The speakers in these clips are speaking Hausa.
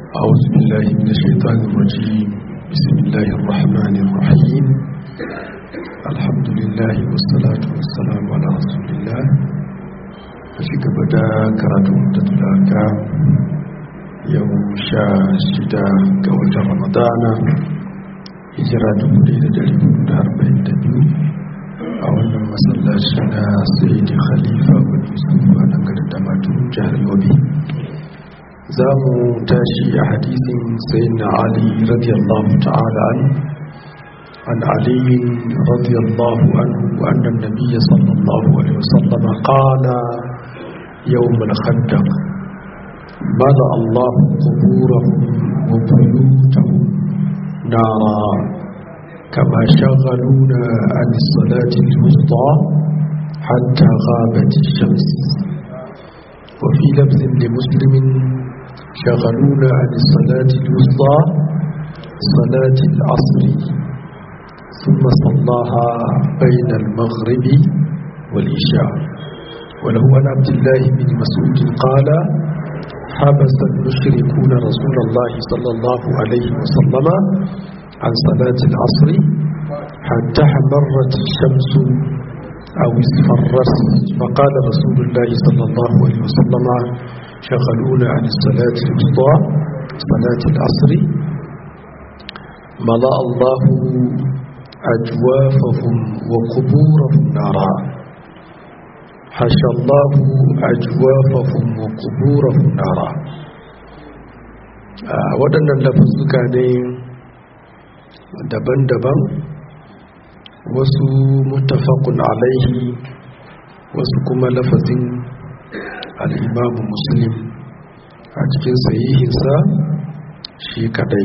أعوذ بالله من الشيطان الرجيم بسم الله الرحمن الرحيم الحمد لله والصلاة والسلام على رسول الله أشك بدا كراتو مدتلاك يوم شاشدا قوة رمضان hijira 1442 a wannan masallaci na sayyidi khalifa wani yusuf a nan garin damatu jihar yobe za mu tashi a hadisin sayyidina ali radiyallahu ta'ala an an aliyin radiyallahu anhu annan nabiyya sallallahu alaihi wasallam qala yawm al-khandaq ماذا الله قبورهم وبيوتهم نارا كما شغلونا عن الصلاة الوسطى حتى غابت الشمس وفي لفظ لمسلم شغلونا عن الصلاة الوسطى صلاة العصر ثم صلاها بين المغرب والعشاء وله عن عبد الله بن مسعود قال حبس المشركون رسول الله صلى الله عليه وسلم عن صلاة العصر حتى حمرت الشمس أو اصفرت فقال رسول الله صلى الله عليه وسلم شغلونا عن الصلاة الوسطى صلاة العصر ملأ الله أجوافهم وقبورهم نارا حشى الله أجوافهم وقبورهم نارا waɗannan lafazuka ne daban-daban wasu mutafakun alaihi wasu kuma lafazin al'imamu muslim a cikin sahihinsa shi kadai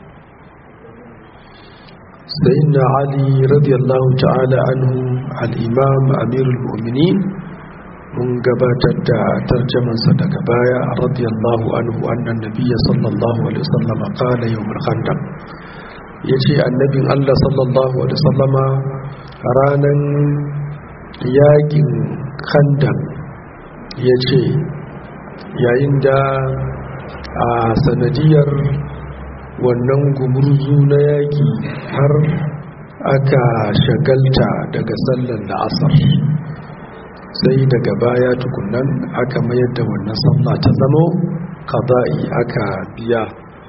sayin ali radiyallahu ta'ala anhu al'imam amirul mu'minin mun gabatar da tarjamansa daga baya radiyallahu anhu annan nabiya sallallahu alaihi wasallam qala yawmul khandaq yace annabin Allah sallallahu alaihi wasallama ranan yakin khandaq yace yayin da a sanadiyar wannan gumurzu na yaki har aka shagalta daga sallar la'asar sai daga baya tukunan aka mayar da wannan sallah ta zamo qada'i aka biya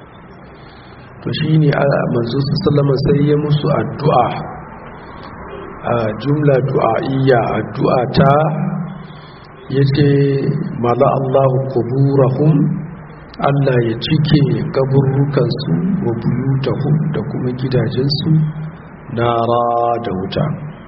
to shine manzo sallama sai ya musu addu'a a jumla du'a'iyya addu'a ta yace mala Allahu quburahum Allah ya cike kaburrukan su wa buyutahum da kuma gidajensu nara da wuta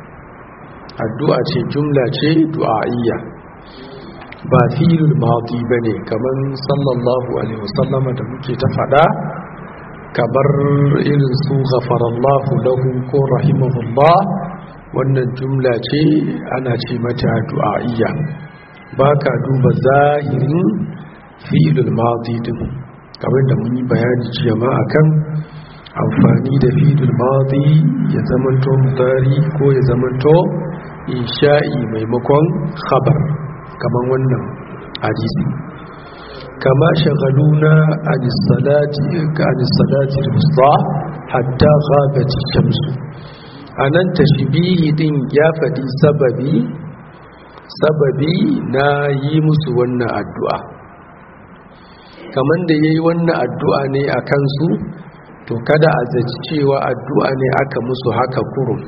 addu'a ce jumla ce du'a'iyya ba filul madi bane kaman sallallahu alaihi wasallama da muke ta fada kamar irin su ghafarallahu lahu ko rahimahullah wannan jumla ce ana ce mata du'a'iyya baka duba zahirin filul madi din kamar da mun yi bayani jiya ma akan amfani da filul madi ya zamanto mudari ko ya zamanto insha'i maimakon khabar kaman wannan hadisi kama shagaluna anisalati anisalati musta hatta ghabat shamsu anan tashbihi din ya fadi sababi sababi na yi musu wannan addu'a kaman da yayi wannan addu'a ne a kansu to kada a zaci cewa addu'a ne aka musu haka kurum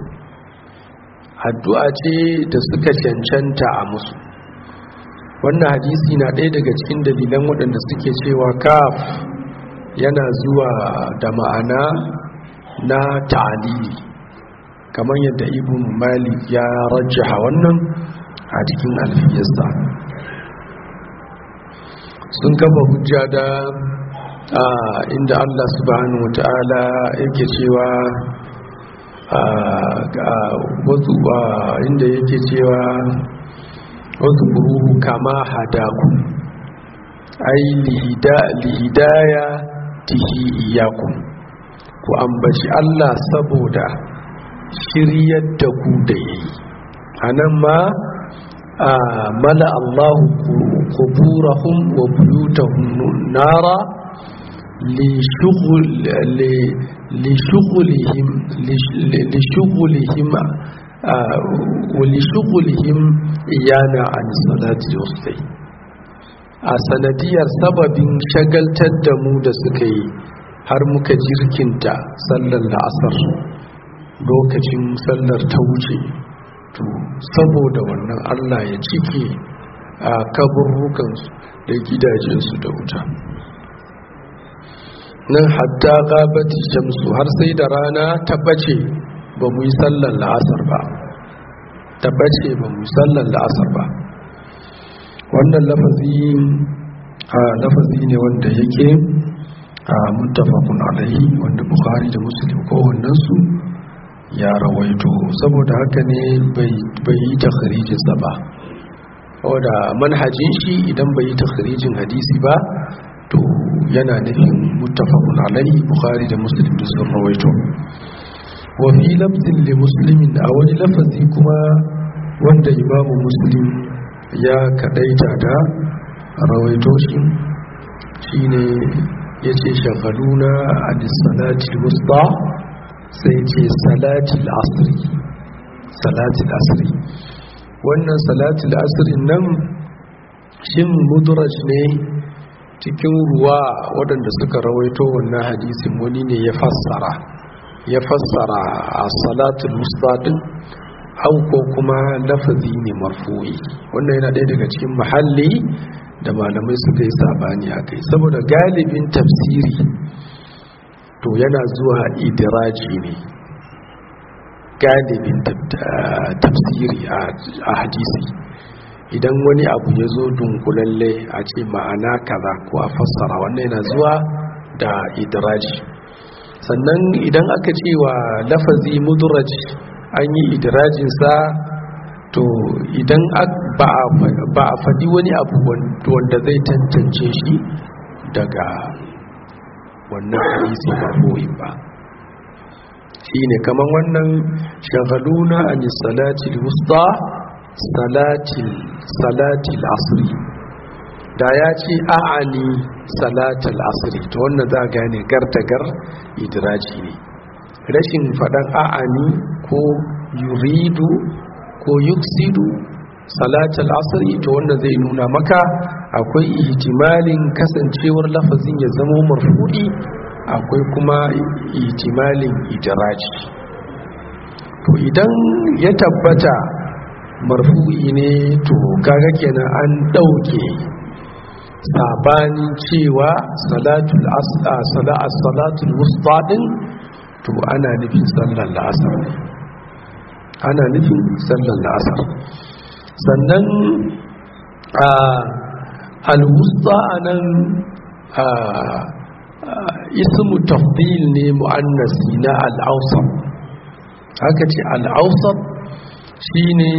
addu'a ce da suka cancanta a musu wannan hadisi na ɗaya daga cikin dalilan waɗanda suke cewa kaf yana zuwa da ma'ana na ta'alili kamar yadda ibn malik ya rajjaha wannan a cikin alfiyarsa sun kafa hujja da inda allah subhanahu wa ta'ala yake cewa wasu inda yake cewa wasu buruhu kama hadaku ai lihidaya tihi iyaku ku ambaci Allah saboda shiryar da ku da yayi anan ma mala Allahu quburahum wa buyutahum nara لشغلهم لشغلهم ولشغلهم إيانا عن الصلاة الوسطى a sanadiyar sababin shagaltar da mu da suka yi har muka jirkinta sallar la'asar lokacin sallar ta wuce to saboda wannan allah ya cike a kaburrukansu da gidajensu da wuta nan hatta gabati shamsu har sai da rana ta bace ba mu yi sallar la'asar ba ta bace ba mu yi sallar la'asar ba wannan lafazi a lafazi ne wanda yake a muttafaqun alaihi wanda bukhari da muslim kowannensu ya rawaito saboda haka ne bai yi takharijinsa ba wadda manhajin shi idan bai yi takharijin hadisi ba to yana nufin muttafaqun alaihi bukhari da muslim da sun rawaito wa fi lafzin li muslimin a wani lafazi kuma wanda imamu muslim ya kadaita da rawaito shi shine yace shagaluna an salati wusta sai ce salatil asri salatil asri wannan salatil asri nan shin mudraj ne cikin ruwa waɗanda suka rawaito wannan hadisin wani ne ya fassara ya fassara a salatul wusta din au ko kuma lafazi ne marfu'i wannan yana ɗaya daga cikin mahalli da malamai suka yi sabani a kai saboda galibin tafsiri to yana zuwa idiraji ne galibin tafsiri a hadisi idan wani abu ya zo dunkulalle a ce ma'ana kaza ko a fassara wannan yana zuwa da idiraji sannan idan aka ce wa lafazi mudraj an yi idirajinsa to idan ba a faɗi wani abu wanda zai tantance shi daga wannan hadisi marfu'in ba shine kaman wannan shagaluna an salatil wusta salatil salatil asri da ya ce a'ani salatil asri to wannan za gane gar idiraji ne rashin faɗan a'ani ko yuridu ko yuksidu salatul asri to wanda zai nuna maka akwai ihtimalin kasancewar lafazin ya zama marfu'i akwai kuma ihtimalin idraji to idan ya tabbata marfu'i ne to kaga kenan an dauke sabanin cewa salatul asra salatul wusta din to ana nufin sallar la'asar ne ana nufin sallar la'asar sannan a alwusta a nan ismu tafdil ne mu'annasi na al'ausar haka ce al'ausar shi ne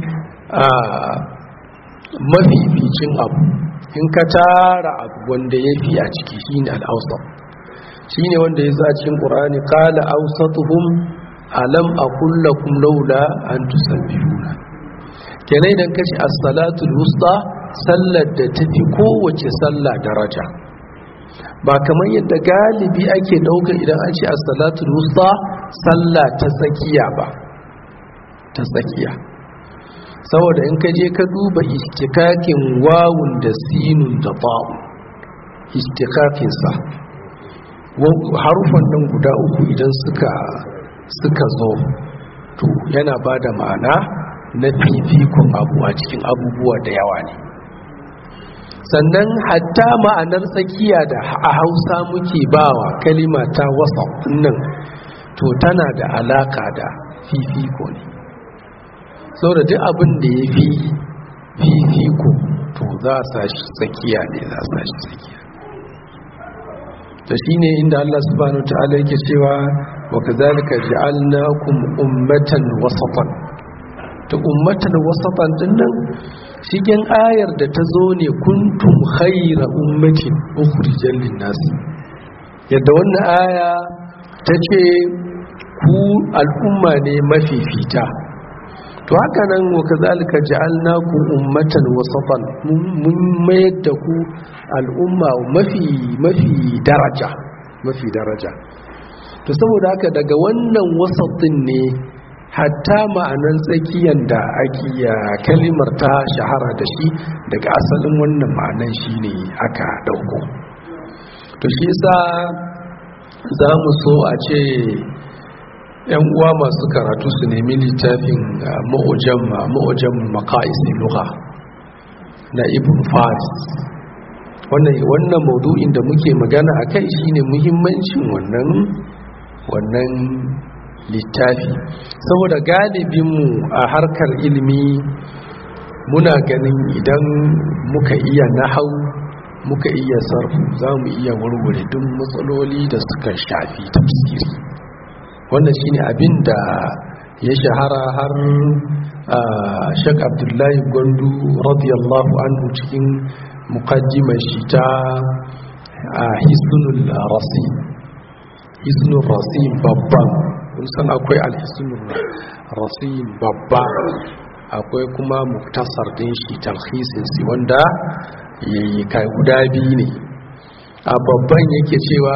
mafificin abu in ka tara abu wanda ya fi a ciki shi ne al'ausar shi ne wanda ya za cikin ƙurani ƙala ausatuhum alam a kullakun laula an tusabbihuna kenan idan kashi as-salatul wusta sallar da tafi kowace sallah daraja ba kamar yadda galibi ake dauka idan an ce as-salatul wusta sallah ta tsakiya ba ta tsakiya saboda in ka je ka duba istikakin wawun da sinun da ba'u istikakin sa harufan nan guda uku idan suka suka zo to yana ba da ma'ana na fifikon abu a cikin abubuwa da yawa ne sannan hatta ma'anar tsakiya da a hausa muke bawa kalima ta wasa nan to tana da alaka da fifiko ne saboda duk abin da ya fi fifiko to za a sashi tsakiya ne za a sashi tsakiya da shi ne inda Allah subhanahu ta'ala yake cewa wa kazalika ja'alnakum ummatan wasatan ta ummatan wasatan din nan shigen ayar da ta zo ne kuntum khayra ummatin ukhrijal linnas yadda wannan aya ta ce ku al'umma ne mafifita to haka nan wa kazalika ja'alnakum ummatan wasatan mun mayar da ku al'umma mafi mafi daraja mafi daraja to saboda haka daga wannan wasatin ne hatta ma'anan tsakiyan da ake kalimar ta shahara da shi daga asalin wannan ma'anan shi ne aka dauko to shi yasa za mu so a ce yan uwa masu karatu su nemi littafin ma'ujan ma'ujan maqaisi lugha na ibn faris wannan wannan maudu'in da muke magana akai shine muhimmancin wannan wannan littafi saboda galibinmu a harkar ilimi muna ganin idan muka iya nahau muka iya sarfu za mu iya warware duk matsaloli da suka shafi tafsiri wannan shine abin da ya shahara har shek abdullahi gwandu radiyallahu anhu cikin mukaddimar shi ta hisnul rasi hisnul rasi babban kun san akwai alhisnul rasi babba akwai kuma muktasar din shi talhisin si wanda yayi kai guda biyu ne a babban yake cewa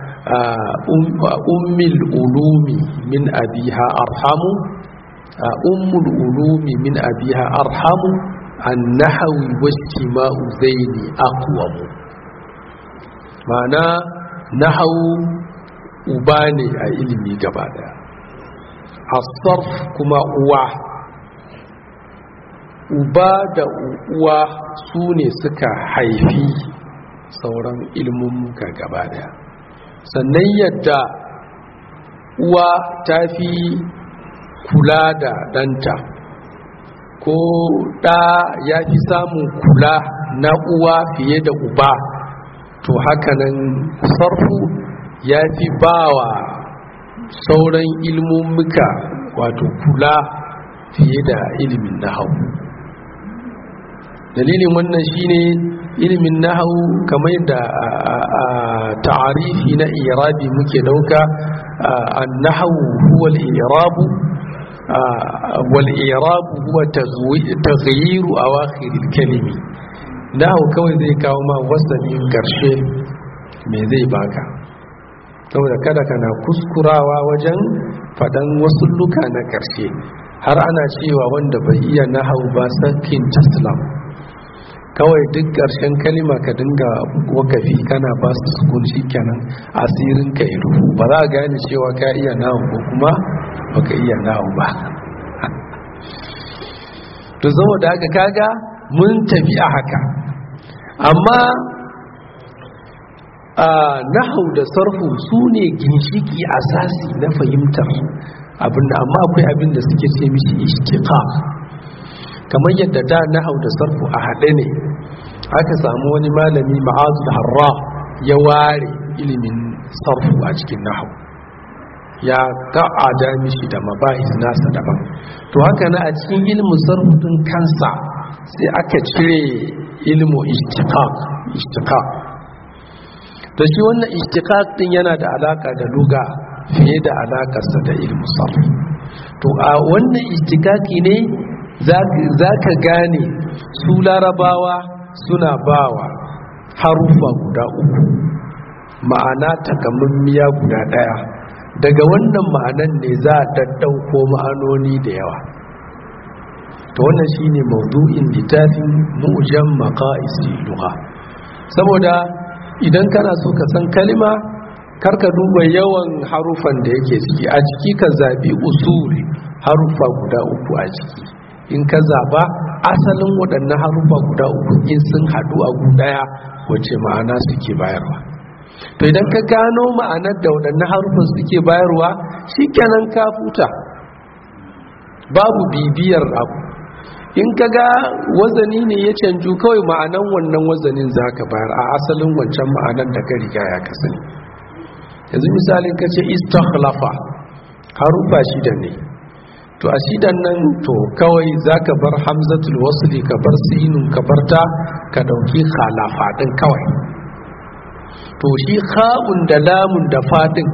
ummul ulumi min abiha arhamu ummul ulumi min abiha arhamu annahawi wastima'u zaini aqwamu ma'ana nahawu uba ne a ilimi gaba daya asarf kuma uwa uba da uwa su ne suka haifi sauran ilmummuka gaba daya sannan yadda uwa ta fi kula da ɗanta ko ɗa ya fi samun kula na uwa fiye da uba to hakanan sarfu ya fi bawa sauran ilmummuka wato kula fiye da ilimin nahau dalilin wannan shine ilimin nahau kamar da ta'arifi na irabi muke dauka an-nahwu huwa al-i'rabu wal-i'rabu huwa taghyiru awakhir al-kalimi nahwu kawai zai kawo ma wasanin karshe me zai baka saboda kada kana kuskurawa wajen fadan wasu luka na karshe har ana cewa wanda bai iya nahau ba sakin taslam kawai duk ƙarshen kalima ka dinga wakafi kana ba su sukun shi kenan asirin ka yi rufu ba za a gane cewa ka iya nahu ko kuma baka iya nahu ba to zama da haka kaga mun tafi a haka amma a nahu da sarfu su ne ginshiki asasi na fahimtar abinda amma akwai abin da suke ce mishi ishtiqaq kamar yadda da nahau da sarfu a haɗe ne aka samu wani malami ma'azu da harra ya ware ilimin sarfu a cikin nahau ya ka'ada mishi da mabahis nasa daban to haka na a cikin ilimin sarfu din kansa sai aka cire ilimu ishtiqaq ishtiqaq to shi wannan ishtiqaq din yana da alaka da luga fiye da alakarsa da ilimin sarfu to a wannan ishtiqaqi ne za ka gane su larabawa suna bawa harufa guda uku ma'ana takamammiya guda ɗaya daga wannan ma'anan ne za a daddauko ma'anoni da yawa ta wannan shine maudu'in littafin mu'jam maqaisi lugha saboda idan kana so ka san kalima karka duba yawan harufan da yake ciki a ciki ka zabi usul harufa guda uku a ciki in ka zaba asalin waɗannan harufa guda uku in sun haɗu a gudaya wace ma'ana suke bayarwa to idan ka gano ma'anar da waɗannan harufan suke bayarwa shikenan ka futa babu bibiyar abu in ka ga wazani ne ya canju kawai ma'anan wannan wazanin za ka bayar a asalin wancan ma'anar da ka riga ya kasani yanzu misalin ka ce istakhlafa harufa shida ne to a shidan nan to kawai za ka bar hamzatul wasli ka bar sinun ka bar ta ka ɗauki khalafa ɗin kawai to shi kha'un da lamun da fadin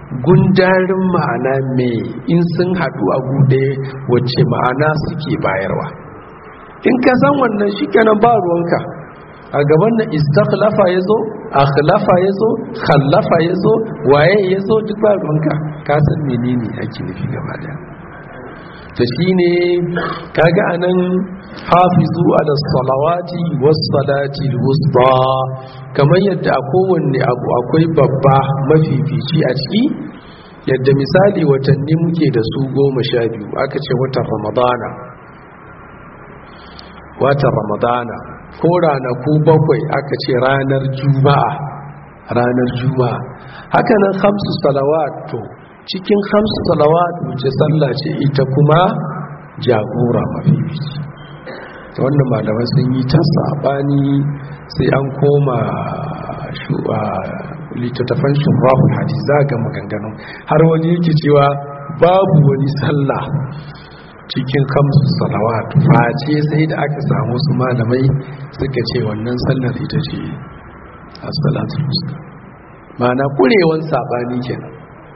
gundarin ma'ana mai in sun haɗu a gude wacce ma'ana suke bayarwa in ka san wannan shi kenan ba ruwanka a gaban na istakhlafa ya zo akhlafa ya zo khallafa ya zo waye ya zo duk ba ruwanka ka san menene ake nufi gaba daya ta shi ne kaga anan hafizu ala salawati was salati wusta kamar yadda a kowanne abu akwai babba mafifici a ciki yadda misali watanni muke da su goma sha biyu aka ce watan ramadana watan ramadana ko ranaku bakwai aka ce ranar juma'a ranar juma'a hakanan hamsu salawat to cikin hamsu salawat wuce sallah ce ita kuma jagora mafifici ta wannan malamai sun yi ta sabani sai an koma littattafan shurahul hadis za ga maganganun har wani yake cewa babu wani sallah cikin kamsu salawat face sai da aka samu su malamai suka ce wannan sallar ita ce a salatul musta ma'ana kurewan sabani kenan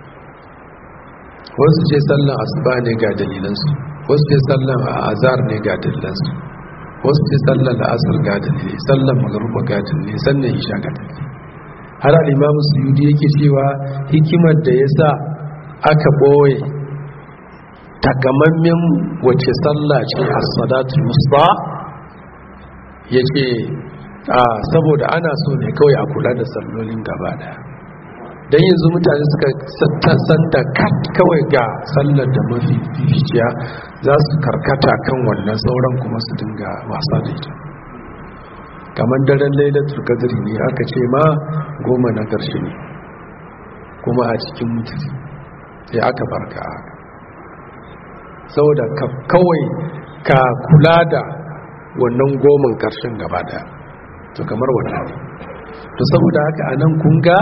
wasu ce sallan asuba ne ga dalilansu wasu ce sallan azar ne ga dalilansu wasu ce sallan la'asar ga dalilai sallan magaruba ga dalilai sannan isha ga dalilai har al'imamu suyudi yake cewa hikimar da ya sa aka ɓoye takamammen wace sallah ce a salatul musta ya ce saboda ana so ne kawai a kula da sallolin gaba daya don yanzu mutane suka san da kat kawai ga sallar da mafi fificiya za su karkata kan wannan sauran kuma su dinga wasa da ita kamar daren lailatul qadri ne aka ce ma goma na ƙarshe ne kuma a cikin mutum sai aka barka haka saboda kawai ka kula da wannan goman ƙarshen gaba daya to kamar wannan ne to saboda haka anan kun ga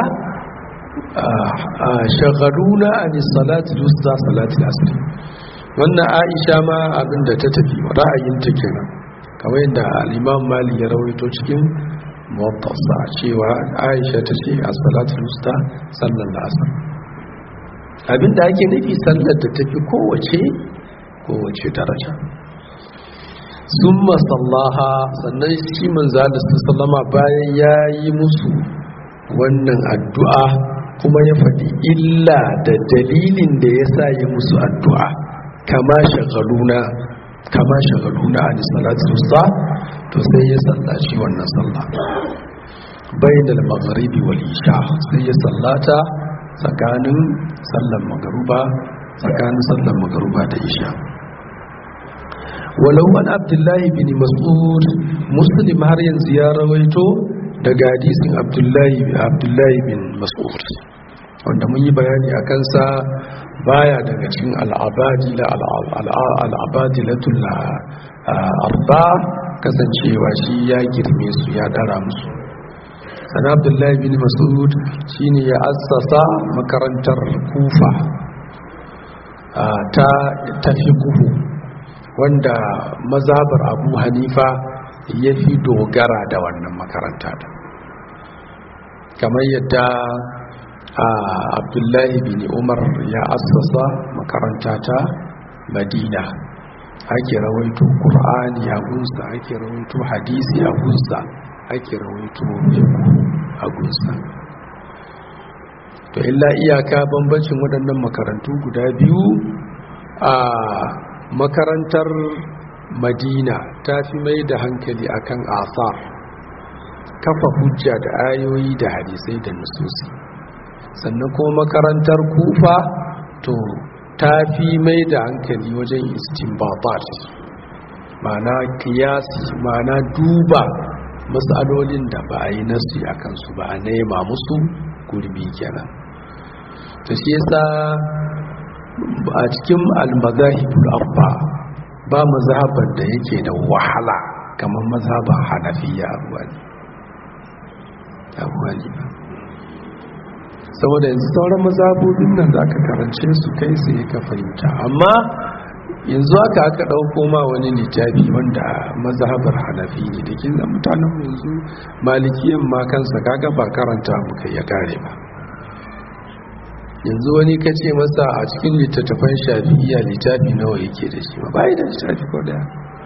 shagaruna a ni salati lusta salati asiri wannan aisha ma abinda ta tafi ra'ayinta kenan kamar yadda al'imam mali ya rawaito cikin mawatasa cewa aisha ta ce a salati lusta sallan da asir abinda ake nufi sallar da tafi kowace kowace daraja sun masallaha sannan shi manzalis sallama bayan ya yi musu wannan addu'a kuma ya faɗi illa da dalilin da ya sa yi musu addu'a kama shagaluna kama shagaluna a nisalatu sa to sai ya sallaci wannan sallah bainal magharibi wal isha sai ya sallata tsakanin sallan magaruba tsakanin sallan magaruba da isha walau an abdullahi bin mas'ud muslim har yanzu ya rawaito daga hadisin abdullahi abdullahi bin mas'ud wanda mun yi bayani a kansa baya daga cikin al'abadila al'abadilatul arba kasancewa shi ya girme su ya dara musu sana abdullahi bin mas'ud shine ya assasa makarantar kufa ta tafi kuhu wanda mazabar abu hanifa ya fi dogara da wannan makaranta da kamar yadda abdullahi bin umar ya assasa makaranta ta madina ake rawaito ƙur'ani a gunsa ake rawaito hadisi a gunsa ake rawaito a gunsa to illa iyaka bambancin waɗannan makarantu guda biyu a makarantar madina ta fi mai da hankali akan asar kafa hujja da ayoyi da hadisai da nususi sannan kuma makarantar kufa to ta fi mai da hankali wajen istinbabat ma'ana kiyasi ma'ana duba matsalolin da ba a yi nasu a kansu ba a nema musu gurbi kenan ta shi yasa a cikin almazahibul abba ba mazhabar da yake da wahala kamar mazhabar hanafiya abuwa ne saboda yanzu sauran mazhabobin nan za ka karance su kai su ka fahimta amma yanzu aka aka ɗauko ma wani littafi wanda mazhabar hanafi ne da kin mutanen yanzu malikiyan ma kansa kaga ba karanta muka ya kare ba yanzu wani ka ce masa a cikin littattafan shafi'iya littafi nawa yake da shi ba da littafi ko daya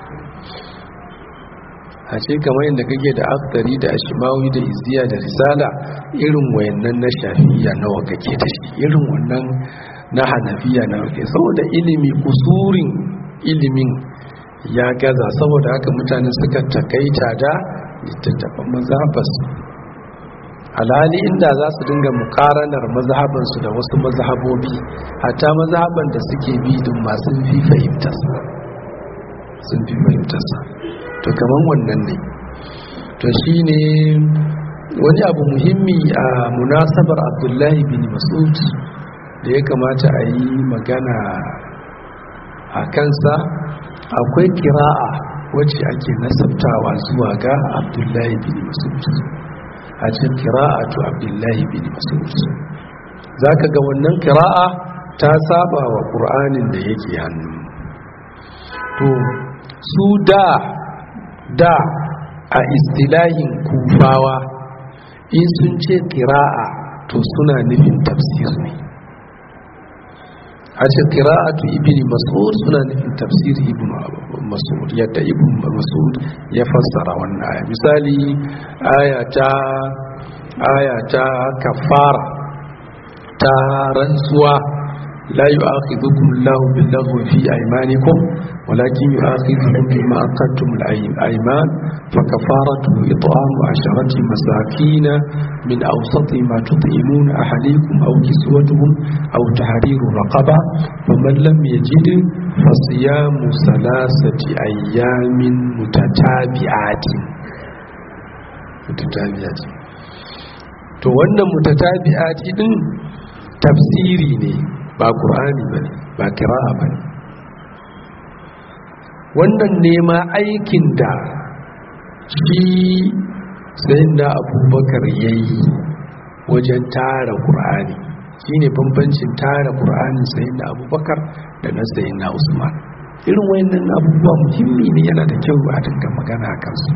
a ce kamar yadda kake da aktari da ashimawi da izziya da risala irin wayannan na shafi'iya nawa kake da shi irin wannan na hanafiya nawa ke saboda ilimi kusurin ilimin ya gaza saboda haka mutane suka takaita da littattafan mazhabarsu alhali inda za su dinga mukaranar mazhabansu da wasu mazhabobi hatta mazhaban da suke bi din masu fi fahimtarsa sun fi fahimtarsa to kaman wannan ne to shine wani abu muhimmi a munasabar abdullahi bin masud da ya kamata a yi magana a kansa akwai kira'a wacce ake nasabtawa zuwa ga abdullahi bin masud a cikin kira'atu abdullahi bin masud za ka ga wannan kira'a ta saba wa ƙur'anin da yake hannu to su da da a istilahin kufawa in sun ce kira'a to suna nufin tafsir ne a ce kira'atu ibn mas'ud suna nufin tafsir ibn mas'ud yadda ibn mas'ud ya fassara wannan aya misali aya ta aya ta kafara ta rantsuwa la yu'akhidhukum Allahu bil-laghwi fi aymanikum walakin yu'akhidhukum bima aqadtum al-ayman fa kafaratu it'amu 'asharati masakin min awsati ma tut'imuna ahlikum aw kiswatuhum aw tahriru raqaba faman lam yajid fasiyamu salasati ayyamin mutatabi'atin mutatabi'atin to wannan mutatabi'ati din tafsiri ne ba qur'ani bane ba qira'a bane wannan ne ma aikin da shi sayyidina abubakar yayi wajen tara qur'ani shine bambancin tara qur'anin sayyidina abubakar da na sayyidina usman irin wayannan abubuwa muhimmi ne yana da kyau a dinga magana kansu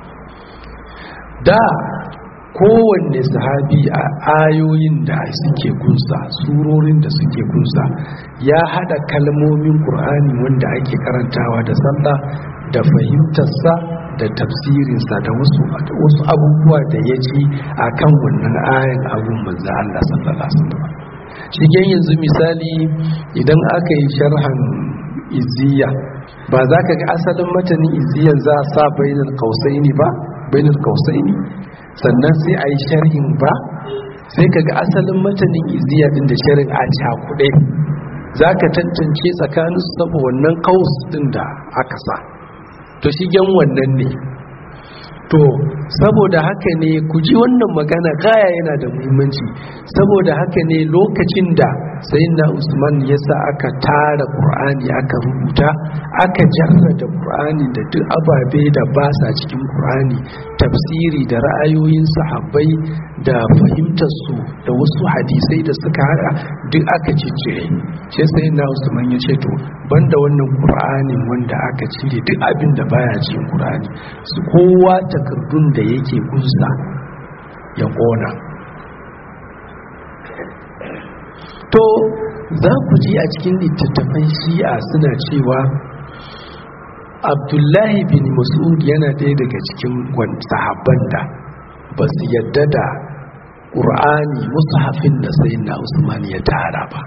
da kowanne sahabi a ayoyin da suke kunsa surorin da suke kunsa ya hada kalmomin ƙur'ani wanda ake karantawa da sallah da fahimtarsa da tafsirinsa da wasu wasu abubuwa da ya ci a kan wannan ayan abun manzo Allah sallallahu alaihi wasallam shigen yanzu misali idan aka yi sharhan iziya ba za ka ga asalin matanin iziyan za a sa bainar kausaini ba bainar kausaini sannan sai a yi sharhin ba sai ka ga asalin matanin iziya din da sharhin a cakuɗe za ka tantance tsakanin su saba wannan kaus din da aka sa to shigen wannan ne to saboda haka ne ku ji wannan magana gaya yana da muhimmanci saboda haka ne lokacin da sayyidina usman ya sa aka tara qur'ani aka rubuta aka jarrada qur'ani da duk ababe da ba sa cikin qur'ani tafsiri da ra'ayoyin sahabbai da fahimtar su da wasu hadisai da suka hada duk aka ciccire sai sayyidina usman ya ce to banda wannan qur'anin wanda aka cire duk abin da baya cikin qur'ani su kowa takardun da yake kunsa ya kona to za ku ji a cikin littattafan shi'a suna cewa abdullahi bin mas'ud yana ɗaya daga cikin sahabban da ba su yadda da ƙur'ani mushafin da sai na usman ya tara ba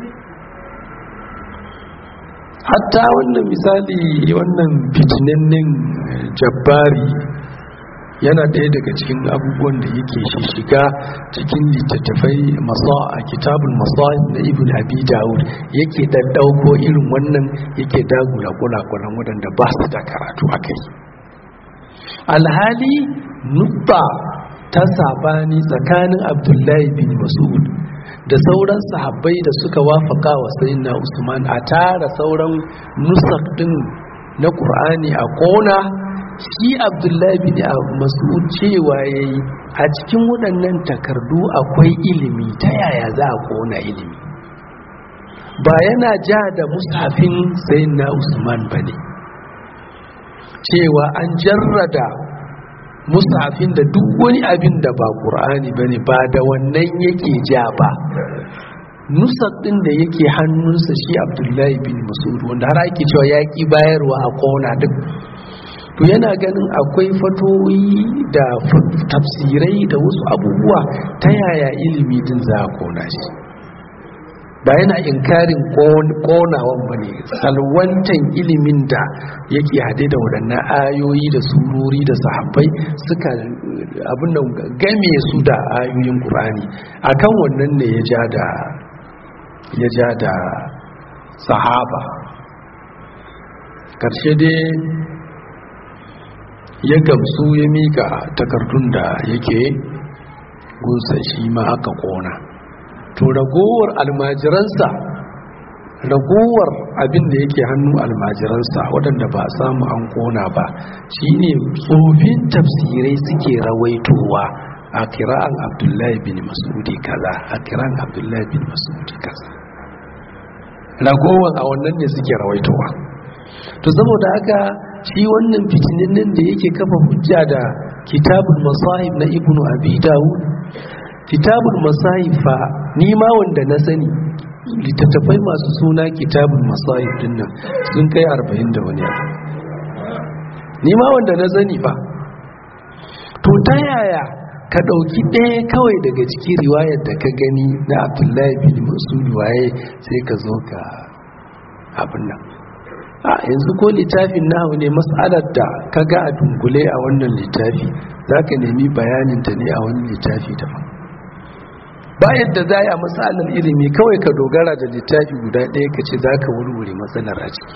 hatta wannan misali wannan fitinannen jabbari yana ɗaya daga cikin abubuwan da yake shiga cikin littattafai a kitabun masa'id na ibn abi dawud yake ɗaɗɗauko irin wannan yake dagula kulakulan waɗanda ba su da karatu a kai alhali nubba ta sabani tsakanin abdullahi bin mas'ud da sauran sahabbai da suka wafaka wa sayyidina usman a tara sauran nusak din na qur'ani a kona shi abdullahi bin mas'ud cewa yayi a cikin waɗannan takardu akwai ilimi ta yaya za a kona ilimi ba yana ja da musafin sayyidina usman bane cewa an jarrada musafin da duk wani abin da ba ƙur'ani ba ne ba da wannan yake ja ba nusar ɗin da yake hannunsa shi abdullahi bin masud wanda har ake cewa ya ƙi bayarwa a kona duk to yana ganin akwai fatoyi da tafsirai da wasu abubuwa ta yaya ilimi din za a kona shi ba yana inkarin konawan ba ne salwantan ilimin da yake hade da waɗannan ayoyi da surori da sahabbai suka abin da game su da ayoyin ƙur'ani akan wannan ne ya ja da ya ja da sahaba ƙarshe dai ya gamsu ya mika takardun da yake gunsa shi ma aka kona to ragowar almajiransa ragowar abin da yake hannu almajiransa waɗanda ba samu an kona ba shine tsofin tafsirai suke rawaitowa a kira'an abdullahi bin masudi kaza a kira'an abdullahi bin masudi kaza ragowar a wannan ne suke rawaitowa to saboda haka shi wannan fitinin da yake kafa hujja da kitabul masahib na ibnu abi dawud kitabul masahib fa ni ma wanda na sani littattafai masu suna kitabul masahib din nan sun kai 40 da wani abu ni ma wanda na sani ba to ta yaya ka ɗauki ɗaya kawai daga cikin riwayar da ka gani na abdullahi bin masud waye sai ka zo ka abin nan a yanzu ko littafin nahu ne mas'alar da ka ga a dunkule a wannan littafi za ka nemi bayaninta ne a wani littafi daban bayan da za a matsalar ilimi kawai ka dogara da littafi guda ɗaya ka ce za ka wurwure matsalar a ciki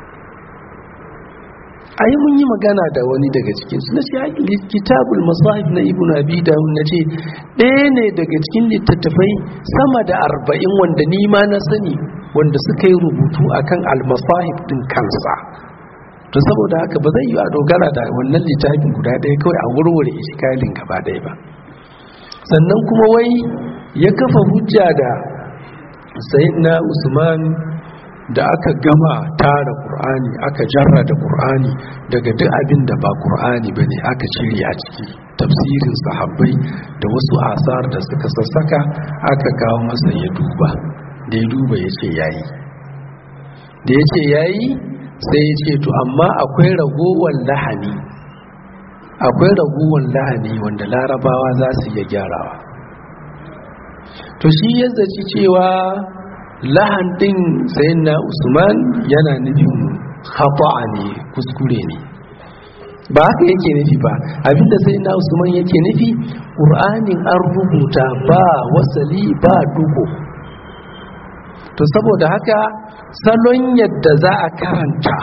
a yi mun yi magana da wani daga cikinsu na ce kitabul masahib na ibn abi dawud na ce ɗaya ne daga cikin littattafai sama da arba'in wanda ni ma na sani wanda suka yi rubutu akan almasahib din kansa to saboda haka ba zai yi a dogara da wannan littafin guda ɗaya kawai a wurwure iskalin gaba ɗaya ba sannan kuma wai ya kafa hujja da sayyidina usman da aka gama tara qur'ani aka jarra da qur'ani daga duk abin da ba qur'ani bane aka cire a ciki tafsirin sahabbai da wasu asar da suka sassaka aka kawo masa ya duba da ya duba ya ce yayi da ya ce yayi sai ya ce to amma akwai ragowar lahani akwai ragowar lahani wanda larabawa za su iya gyarawa to shi ya zaci cewa lahan din sayin na usman yana nufin khata'a ne kuskure ne ba haka yake nufi ba abinda sai na usman yake nufi ƙur'anin an rubuta ba wasali ba dugo to saboda haka salon yadda za a karanta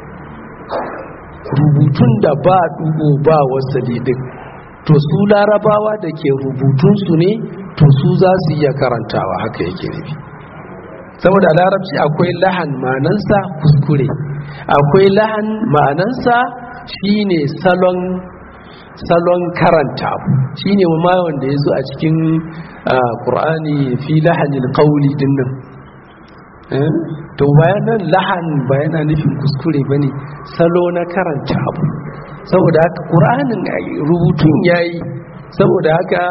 rubutun da ba dugo ba wasali din to su larabawa da ke rubutunsu ne to su za su iya karantawa haka yake nufi saboda larabci akwai lahan manansa kuskure akwai lahan ma'anansa shine salon salon karanta shine ma wanda ya zo a cikin ƙur'ani fi lahanil qawli dinnan to bayanan lahan bayana nufin kuskure bane salo na karanta abu saboda haka ƙur'anin rubutun yayi saboda haka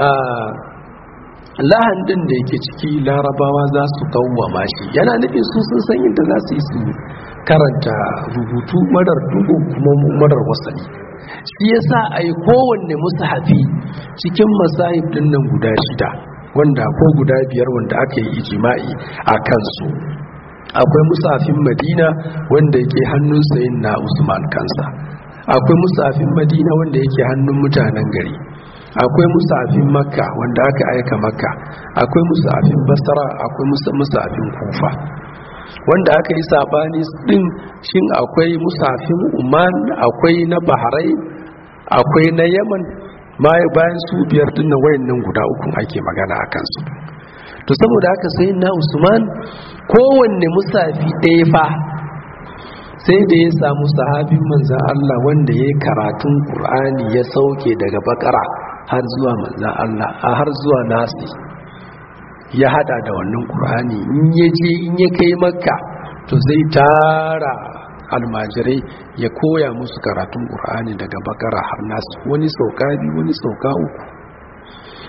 lahan din da yake ciki larabawa za su kawwama shi yana nufin su sun san yadda za su yi su karanta rubutu marar dugu kuma marar wasani shi yasa ai kowanne musahafi cikin masahib din nan guda shida wanda ko guda biyar wanda aka yi ijima'i a kansu akwai musafin madina wanda yake hannun sayin na usman kansa akwai musafin madina wanda yake hannun mutanen gari akwai musafin makka wanda aka aika makka akwai musafin basra akwai musafin kufa wanda aka yi sabani din shin akwai musafin uman akwai na bahrai akwai na yaman bayan su biyar dinnan wayannan guda uku ake magana a kansu to saboda haka sai na usman kowanne musafi ɗaya fa sai da ya samu sahabin manzan Allah wanda ya yi karatun ƙur'ani ya sauke daga bakara har zuwa manzan Allah a har zuwa nasi ya hada da wannan ƙur'ani in ya je in ya kai makka to zai tara almajirai ya koya musu karatun ƙur'ani daga bakara har nasu wani sauka biyu wani sauka uku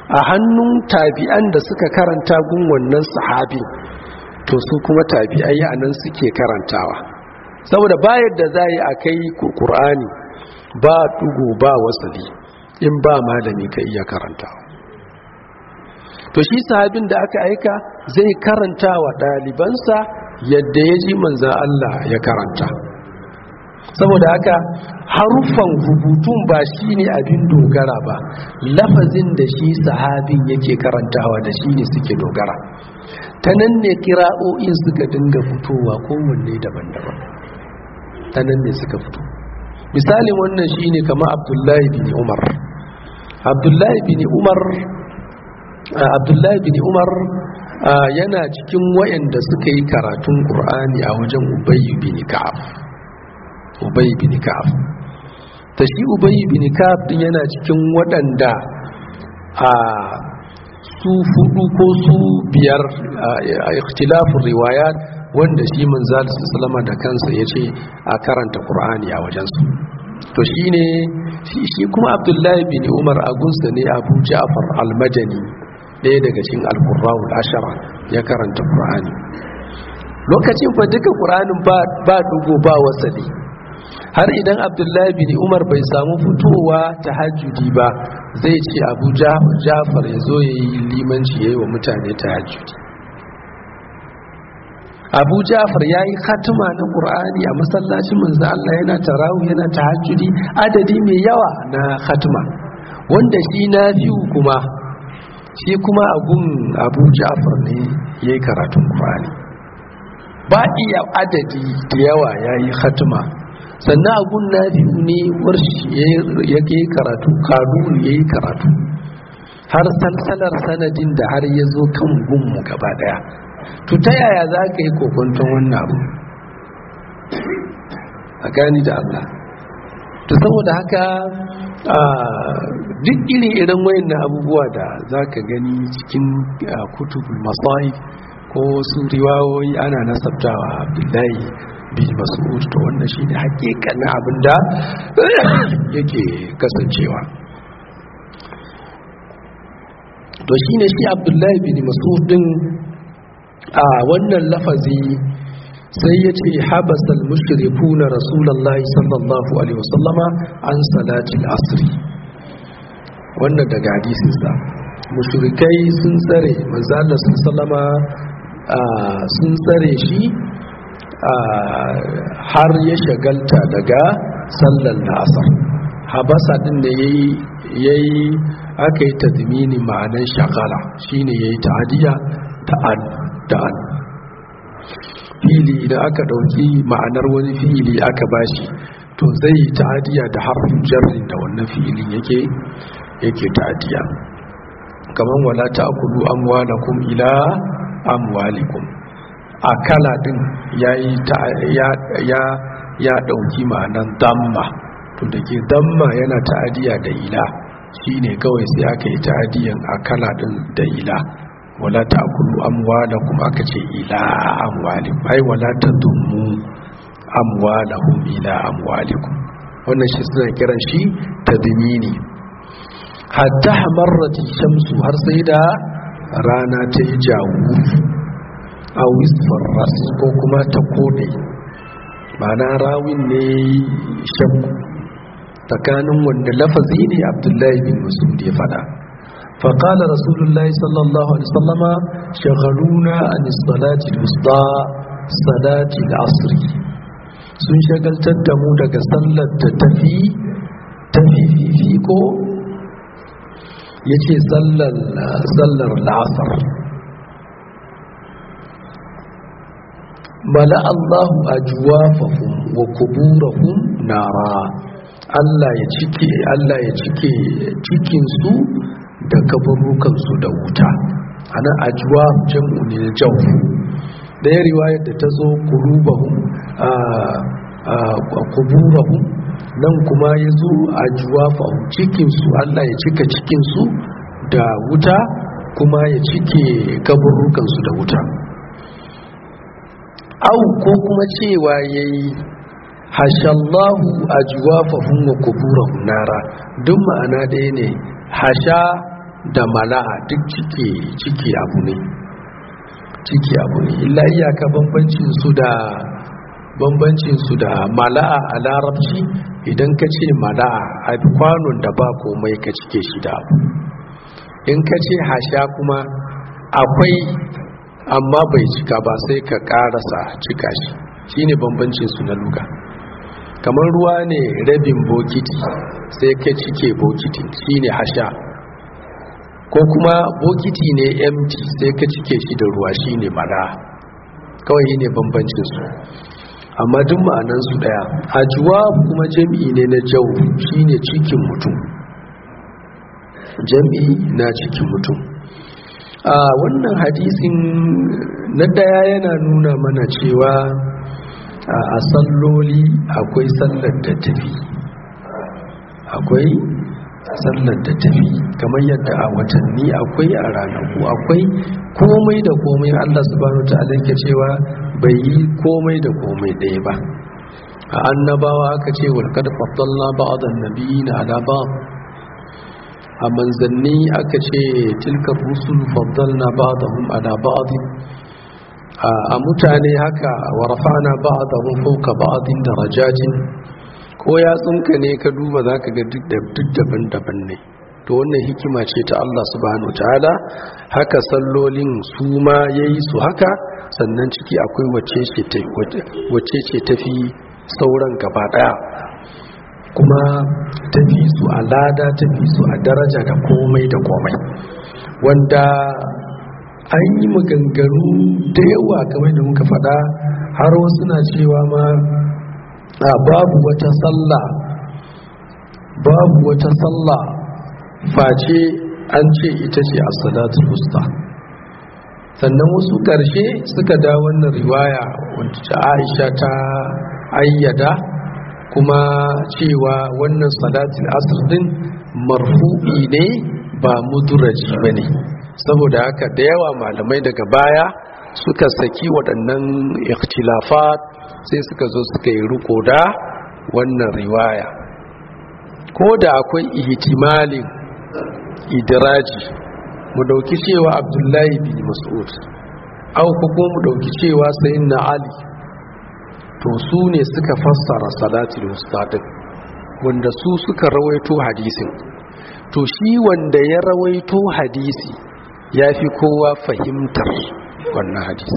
a hannun tabi'an da suka karanta gun wannan sahabi to su kuma tabi'ai a nan suke karantawa saboda bayar da za yi a kai ƙur'ani ba ɗugo ba wasali in ba malami ka iya karantawa to shi sahabin da aka aika zai karanta wa ɗalibansa yadda ya ji manzan Allah ya karanta saboda haka haruffan rubutun ba shi ne abin dogara ba lafazin da shi sahabin yake karantawa da shi ne suke dogara ta nan ne kira'o'in suka dinga fitowa kowanne daban-daban ta nan ne suka fito misalin wannan shi ne kama abdullahi bin umar abdullahi bin umar abdullahi bin umar yana cikin wayanda suka yi karatun ƙur'ani a wajen ubayi bin ka'af ubayi bin ka'af ta shi ubayi bin ka'af din yana cikin waɗanda a su fudu ko su biyar a ikhtilafin riwayat wanda shi manzal sallama da kansa ya ce a karanta ƙur'ani a wajensu to shi ne shi kuma abdullahi bin umar agunsa ne abu ja'far al-madani ɗaya daga cikin alkurrawul ashara ya karanta ƙur'ani lokacin fa duka ƙur'anin ba dugo ba wasali har idan abdullahi bin umar bai samu fitowa ta hajjudi ba zai ce abu jafar ya zo ya yi limanci ya yi wa mutane ta hajjudi abu jafar ya yi khatima na ƙur'ani a masallacin manzo Allah yana tarawu yana ta hajjudi adadi mai yawa na khatima wanda shi na biyu kuma shi kuma abun abu ja'far ne ya yi karatun ƙwari ba iya adadi da yawa ya yi hatima sannan abun na biyu ne warshi ya yi karatu kanuni ya yi karatu har salsalar sanadin da har ya zo kan gunmu gaba daya to ta yaya za ka yi kokonton wannan abu a gani da allah to saboda haka duk irin irin wayan na abubuwa da za ka gani cikin kutubul masai ko su riwayoyi ana nasabtawa abdullahi bin mas'ud to wannan shi ne hakikanin abin da yake kasancewa to shi ne shi abdullahi bin mas'ud din a wannan lafazi sai ya ce habasal mushriku na rasulallah sallallahu alaihi wasallama an salatil asri wannan daga hadisinsa mushrikai sun tsare manzalar sun sallama sun tsare shi har ya shagalta daga sallar asar habasa din da ya yi aka yi tazmini ma'anar shagala shine ya yi ta'adiyya ta'ad ta'ad fili idan aka dauki ma'anar wani fili aka bashi to zai yi ta'adiya da harfin jarrin da wannan filin yake yake ta'adiya kaman wala ta'kulu amwalakum ila amwalikum akala din yayi ya ya ya dauki ma'anar damma to dake damma yana ta'adiya da ila shine kawai sai aka yi ta'adiyan akala din da ila wala ta'kulu amwalakum aka ce ila amwalikum ai wala tadummu amwalahum ila amwalikum wannan shi suna kiran shi tadmini hatta hamarrat shamsu har sai da rana ta yi jawu a wisfar ras ko kuma ta kode ma'ana rawin ne shakku tsakanin wanda lafazi ne abdullahi bin masud ya fada فقال رسول الله صلى الله عليه وسلم شغلونا عن الصلاة الوسطى صلاة العصر sun shagaltar da mu daga sallar da tafi tafi fifiko ya ce sallar la'asar mala allahu a juwafahun wa kuburahun nara Allah ya cike Allah ya cike cikinsu da kaburukansu da wuta ana ajuwa jam'u ne na jawfu ɗaya riwayar da ta zo kulubahum a kuburahum nan kuma ya zo ajuwa fahim cikinsu Allah ya cika cikinsu da wuta kuma ya cike kaburukansu da wuta au ko kuma cewa ya yi hashallahu ajuwa fahim wa kuburahum nara duk ma'ana ɗaya ne hasha da mala'a duk cike cike abu ne cike abu ne illa iyaka bambancin su da bambancin su da mala'a a larabci idan ka ce mala'a a kwanon da ba komai ka cike shi da abu in ka ce hasha kuma akwai amma bai cika ba sai ka karasa cika shi shine bambancin su na luga kamar ruwa ne rabin bokiti sai ka cike bokitin shine hasha ko kuma bokiti ne empty sai ka cike shi da ruwa shine mara kawai ne bambancin su amma duk ma'anan su daya ajuwa kuma jami'i ne na jau shine cikin mutum jami'i na cikin mutum a wannan hadisin na daya yana nuna mana cewa a salloli akwai sallar da tafi akwai sallar da tafi kamar yadda a watanni akwai a ranaku akwai komai da komai Allah subhanahu ta'ala ke cewa bai yi komai da komai ɗaya ba a annabawa aka ce wal kad faddalna ba'dan nabiyina ala ba'd a manzanni aka ce tilka rusul faddalna ba'dahum ala ba'd a mutane haka wa rafa'na ba'dahum fawqa ba'din darajatin ko ya tsinka ne ka duba zaka ga duk daban-daban ne to wannan hikima ce ta Allah subhanahu ta'ala haka sallolin su ma yayi su haka sannan ciki akwai wacce ce tafi sauran gaba daya kuma tafi su a lada tafi su a daraja da komai da komai wanda an yi maganganu da yawa kamar da muka faɗa har wasu na cewa ma babu wata sallah babu wata sallah face an ce ita ce a salatul wusta sannan wasu ƙarshe suka da wannan riwaya wanda aisha ta ayyada kuma cewa wannan salatul asr din marfu'i ne ba muduraji ba ne saboda haka da yawa malamai daga baya suka saki waɗannan ikhtilafat sai suka zo suka yi riko da wannan riwaya ko da akwai ihtimalin idiraji mu dauki cewa abdullahi bin mas'ud au ko mu dauki cewa sayyidina ali to su ne suka fassara salatul mustaqim wanda su suka rawaito hadisin to shi wanda ya rawaito hadisi ya fi kowa fahimtar wannan hadisi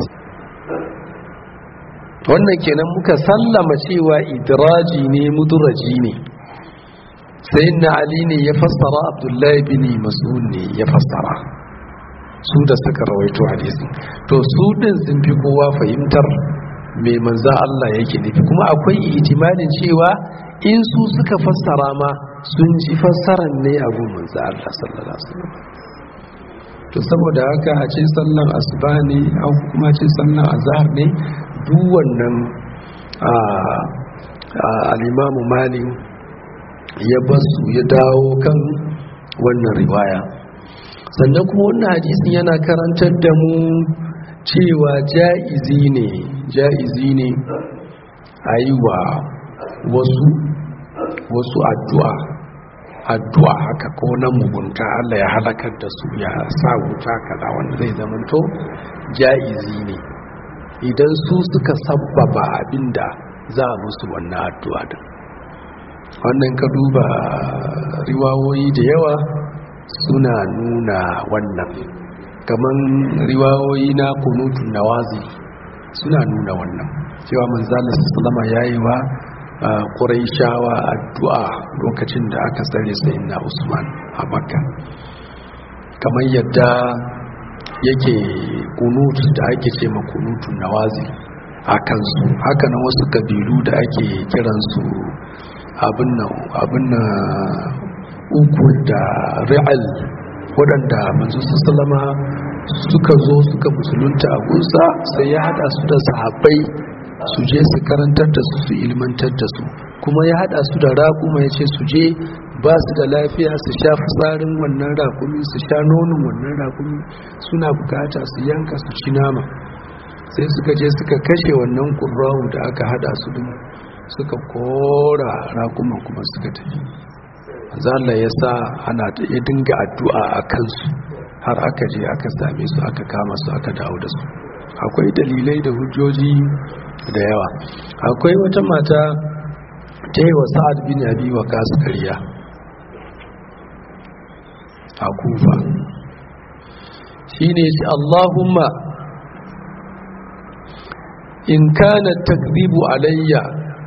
wannan kenan muka sallama cewa idraji ne muduraji ne sai na ali ne ya fassara abdullahi bin mas'ud ne ya fassara su da suka rawaito hadisi to su din sun fi kowa fahimtar me manza Allah yake nufi kuma akwai ihtimalin cewa in su suka fassara ma sun ji fassaran ne abu manza Allah sallallahu alaihi wasallam to saboda haka a ce sallan asuba ne an kuma ce sallan azhar ne duk wannan al-imamu malik ya basu ya dawo kan wannan riwaya sannan kuma wannan hadisin yana karantar da mu cewa ja'izi ne ja'izi ne a yi wa wasu wasu addu'a addu'a haka ko na mugunta Allah ya halakar da su ya sa wuta kada wanda zai zamanto ja'izi ne idan su suka sabbaba abinda za a musu wannan addu'a din wannan ka duba riwawoyi da yawa suna nuna wannan kaman riwawoyi na kunutun nawazi suna nuna wannan cewa manzala sallama yayi wa ƙuraishawa addu'a lokacin da aka tsare sayin na usman a makka kamar yadda yake kunut da ake ce ma kunutun nawazi a kansu haka na wasu kabilu da ake kiransu abin na uku da ri'al waɗanda manzo sallama suka zo suka musulunta a gunsa sai ya hada su da sahabbai su je su karantar da su su ilmantar da su kuma ya hada su da raƙuma ya ce su je ba su da lafiya su sha fitsarin wannan raƙumi su sha nonon wannan raƙumi suna bukata su yanka su ci nama sai suka je suka kashe wannan ƙurrawu da aka hada su din suka kora raƙuman kuma suka tafi zalla ya sa ana ya dinga addu'a a kansu har aka je aka same su aka kama su aka dawo da su akwai dalilai da hujjoji da yawa akwai wata mata ta yi wa sa'ad bin abi wa kasu karya a kufa shi ne shi allahumma in kana takzibu alayya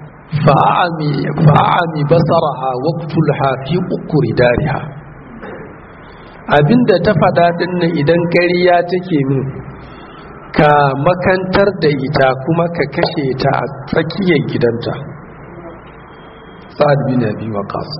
fa'ami basaraha waqtulha fi ukuri dariha abinda ta faɗa ɗin idan ƙarya take min ka makantar da ita kuma ka kashe ta a tsakiyar gidanta sa'ad bin abi waqas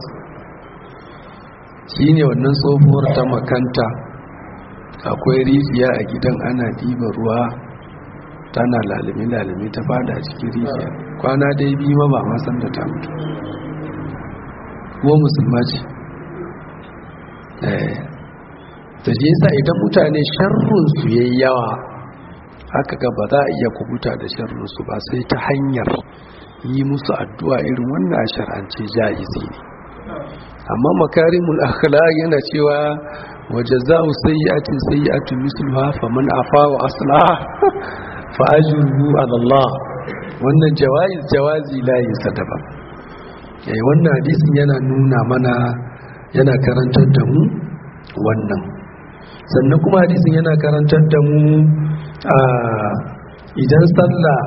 shine wannan tsohuwar ta makanta akwai rijiya a gidan ana diba ruwa tana lalimi lalimi ta fada a cikin rijiya kwana dai biyu ma ba ma san da ta mutu kuma musulma ce eh ta je yasa idan mutane sharrun su yayi yawa haka ga ba za a iya kubuta da sharrun su ba sai ta hanyar yi musu addu'a irin wannan shar'ance jaizi ne amma makarimul akhlaq yana cewa wajaza'u sayyi'atin sayyi'atun misluha faman afa wa aslaha fa ajruhu 'ala Allah wannan jawazi jawazi la yasadaba eh wannan hadisin yana nuna mana yana karantar da mu wannan sannan kuma hadisin yana karantar da mu idan sallah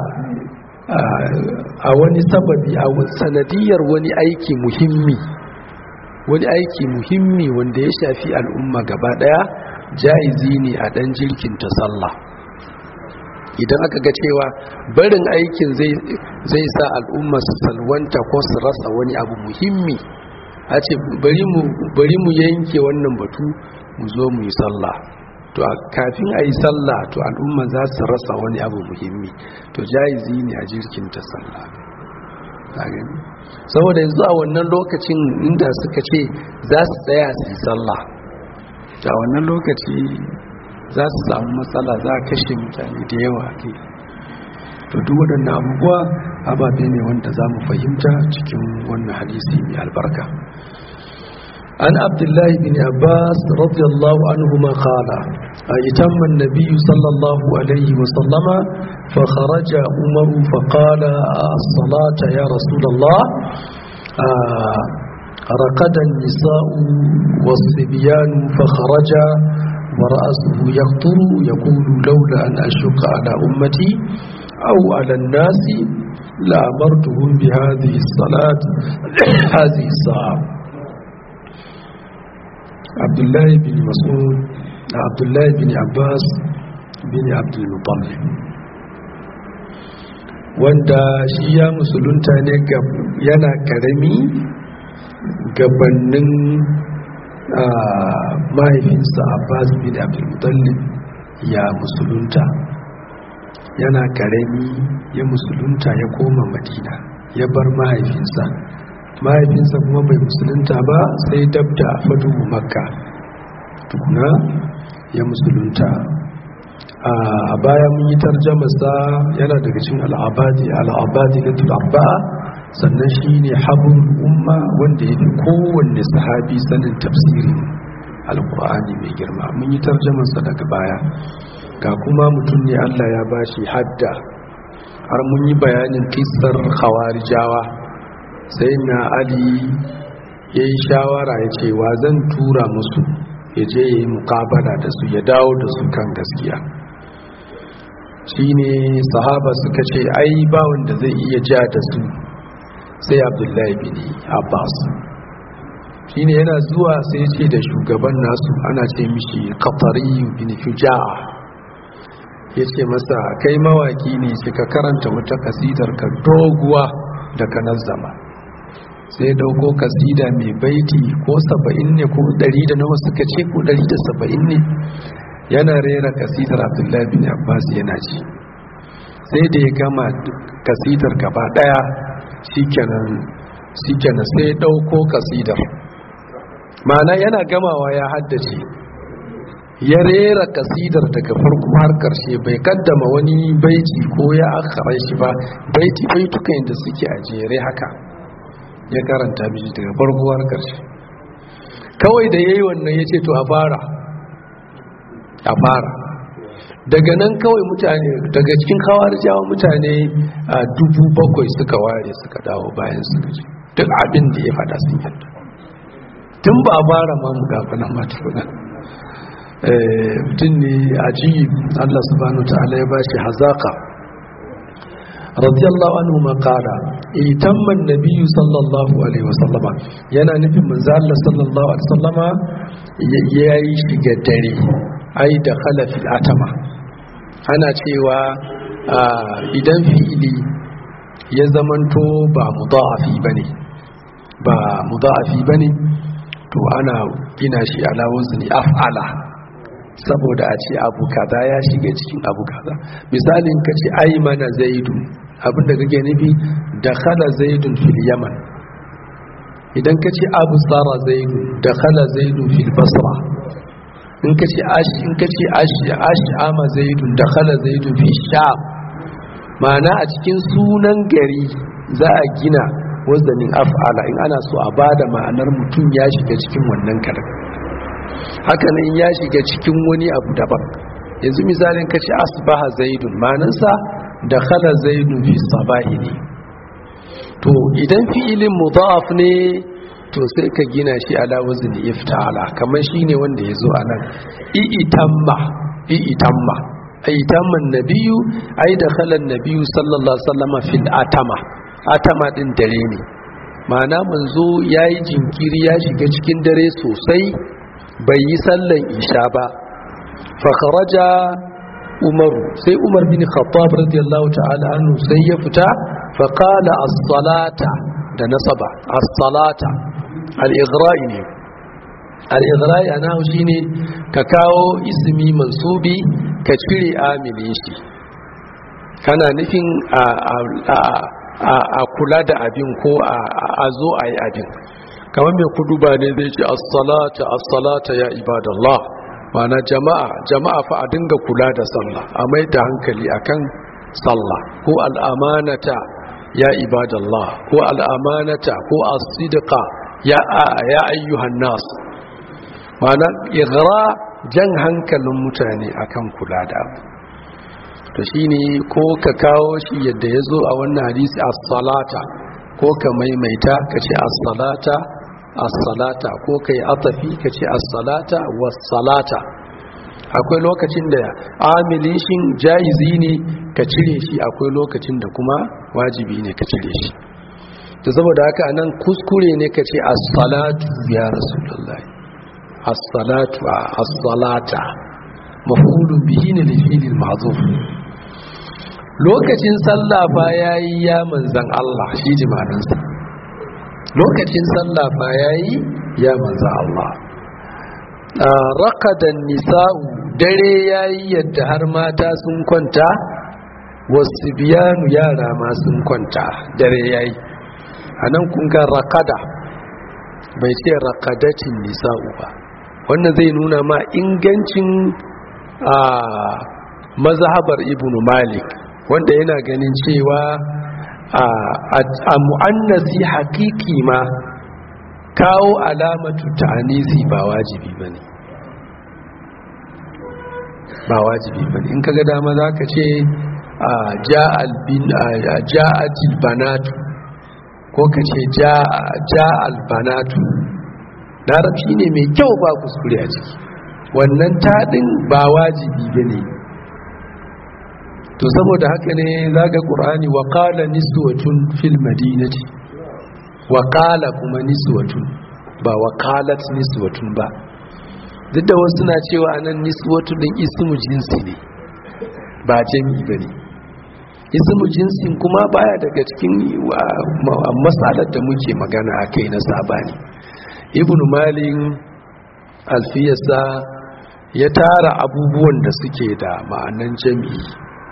a wani sababi a sanadiyar wani aiki muhimmi wani aiki muhimmi wanda ya shafi al'umma gaba daya jaizi ne a dan jirkinta sallah idan aka ga cewa barin aikin zai sa al'umma su salwanta ko su rasa wani abu muhimmi a ce bari mu yanke wannan batu mu zo mu yi sallah to kafin a yi sallah to al'umma za su rasa wani abu muhimmi to jaizi ne a jirkinta sallah saboda yanzu a wannan lokacin inda suka ce za su tsaya su yi sallah a wannan lokaci za su samu matsala za a kashe mutane da yawa ke to duk waɗannan abubuwa ababe ne wanda za mu fahimta cikin wannan hadisi mai albarka an abdullahi bin abbas radiyallahu anhu ma qala أيتم النبي صلى الله عليه وسلم فخرج عمر فقال الصلاة يا رسول الله رقد النساء والصبيان فخرج ورأسه يقطر يقول لولا أن أشق على أمتي أو على الناس لأمرتهم بهذه الصلاة هذه الساعة عبد الله بن مسعود عبد الله بن عباس بن عبد المطلب wanda shi ya musulunta ne yana karami gabanin mahaifinsa abbas bin abdulmutallib ya musulunta yana karami ya musulunta ya koma madina ya bar mahaifinsa mahaifinsa kuma bai musulunta ba sai dabda fadu makka tukuna ya musulunta a baya mun yi tarjamasa yana daga cikin al'abadi al'abadi na tulabba'a sannan shi ne habun umma wanda ya fi kowanne sahabi sanin tafsirin alkur'ani mai girma mun yi tarjamansa daga baya ga kuma mutum ne allah ya bashi hadda har mun yi bayanin kisar khawarijawa sai na ali ya yi shawara ya ce wa zan tura musu ya je ya yi mukabala da su ya dawo da su kan gaskiya shi ne sahaba suka ce ai ba wanda zai iya ja da su sai abdullahi bin abbas shi ne yana zuwa sai ce da shugaban nasu ana ce mishi katari bin fuja'a ya ce masa kai mawaki ne ka karanta wata kasidar ka doguwa da ka nazzama sai dauko kasida mai baiti ko saba'in ne ko ɗari da nawa suka ce ko ɗari da saba'in ne yana rera kasidar abdullahi bin abbas yana ci sai da ya gama kasidar gaba ɗaya shikenan sai dauko kasidar ma'ana yana gamawa ya haddace ya rera kasidar daga farko har karshe bai kaddama wani baiti ko ya akara shi ba baiti baitukan da suke a jere haka ya karanta miji daga farko har karshe kawai da yayi wannan yace to a fara a fara daga nan kawai mutane daga cikin jawa mutane a dubu bakwai suka ware suka dawo bayan suka ce duk abin da ya fada sun yadda tun ba a fara ma mu gafa nan mata kuna mutum ne ajiyi Allah subhanahu ta'ala ya bashi hazaka radiyallahu anhu ma qala itamma an-nabiy sallallahu alaihi wasallama yana nufin manzo Allah sallallahu alaihi wasallama yayi shiga dare ai da khalafil atama ana cewa idan fi'ili ya zamanto ba mudha'afi bane ba mudha'afi bane to ana gina shi ala wazni af'ala saboda a ce abu kaza ya shiga cikin abu kaza misalin ka ce ai mana zaidun abinda kake nufi da khala zaidun fil yaman idan ka ce abu tsara zaidun da khala zaidun fil basra in ka ce ashi in ka ce ashi ashi ama zaidun da khala zaidun fil sham ma'ana a cikin sunan gari za a gina wazanin af'ala in ana so a bada ma'anar mutum ya shiga cikin wannan kalmar haka nan ya shiga cikin wani abu daban yanzu misalin kace asbaha zaidun manansa da khala zaidun fi sabahi ne to idan fi'ilin mudaf ne to sai ka gina shi ala wazni ifta'ala kamar shine wanda yazo anan i'tamma i'tamma aitamma nabiyyu ai da khala nabiyyu sallallahu alaihi wasallam fil atama atama din dare ne ma'ana manzo yayi jinkiri ya shiga cikin dare sosai bai yi sallan isha ba fakharaja umaru sai umar bin khattab radiyallahu ta'ala anhu sai ya fita faqala as-salata da nasaba as-salata al-ighra'i ne al-ighra'i ana shine ka kawo ismi mansubi ka cire amilin shi kana nufin a kula da abin ko a zo a yi abin kamar mai kudu ba ne zai ce assalata assalata ya ibadallah mana jama'a jama'a fa a dinga kula da sallah a mai da hankali akan sallah ko al'amanata ya ibadallah ko al'amanata ko as-sidqa ya ya ayyuhan nas mana igra jan hankalin mutane akan kula da abu to shine ko ka kawo shi yadda ya zo a wannan hadisi as-salata ko ka maimaita ka ce as-salata as-salata ko kai atafi kace as-salata was-salata akwai lokacin da amilin shin jaizi ne ka cire shi akwai lokacin da kuma wajibi ne ka cire shi to saboda haka anan kuskure ne kace as-salatu ya rasulullahi as-salatu as-salata maf'ulun bihi ne li fi'lil ma'zuf lokacin sallah fa yayi ya manzan Allah shi jimanansa lokacin sallah fa yayi ya manzo Allah raqadan nisa'u dare yayi yadda har mata sun kwanta wasu biyanu yara ma sun kwanta dare yayi anan kun ga raqada bai ce raqadatin nisa'u ba wannan zai nuna ma ingancin a mazhabar ibnu malik wanda yana ganin cewa a mu'annasi hakiki ma kawo alamatu ta'anisi ba wajibi ba ne ba wajibi ba ne in kaga dama za ka ce ja'atil banatu ko ka ce ja'al banatu larabci ne mai kyau ba kuskure a ciki wannan taɗin ba wajibi ba ne to saboda haka ne zaga qur'ani wa qala niswatun fil madinati wa qala kuma niswatun ba wa qalat niswatun ba duk da wasu na cewa anan niswatun din ismu jinsi ne ba jami'i bane ismu jinsin kuma baya daga cikin masalar da muke magana akai na sabani ibnu malik alfiyasa ya tara abubuwan da suke da ma'anan jami'i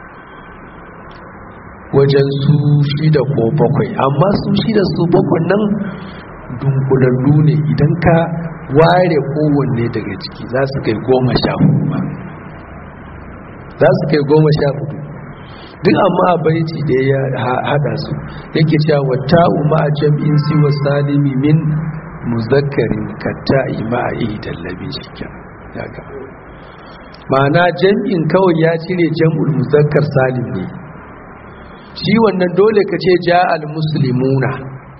wajen su shida ko bakwai amma su shida su bakwai nan dunkulallu ne idan ka ware kowanne daga ciki za su kai goma sha hudu ba za su kai goma sha hudu duk amma a baiti da ya hada su yake cewa wata umma a jam'in siwa salimi min muzakkarin katta'i ma'a dallabi shi ya ga ma'ana jam'in kawai ya cire jam'ul muzakkar salim ne shi wannan dole ka ce ja'al muslimuna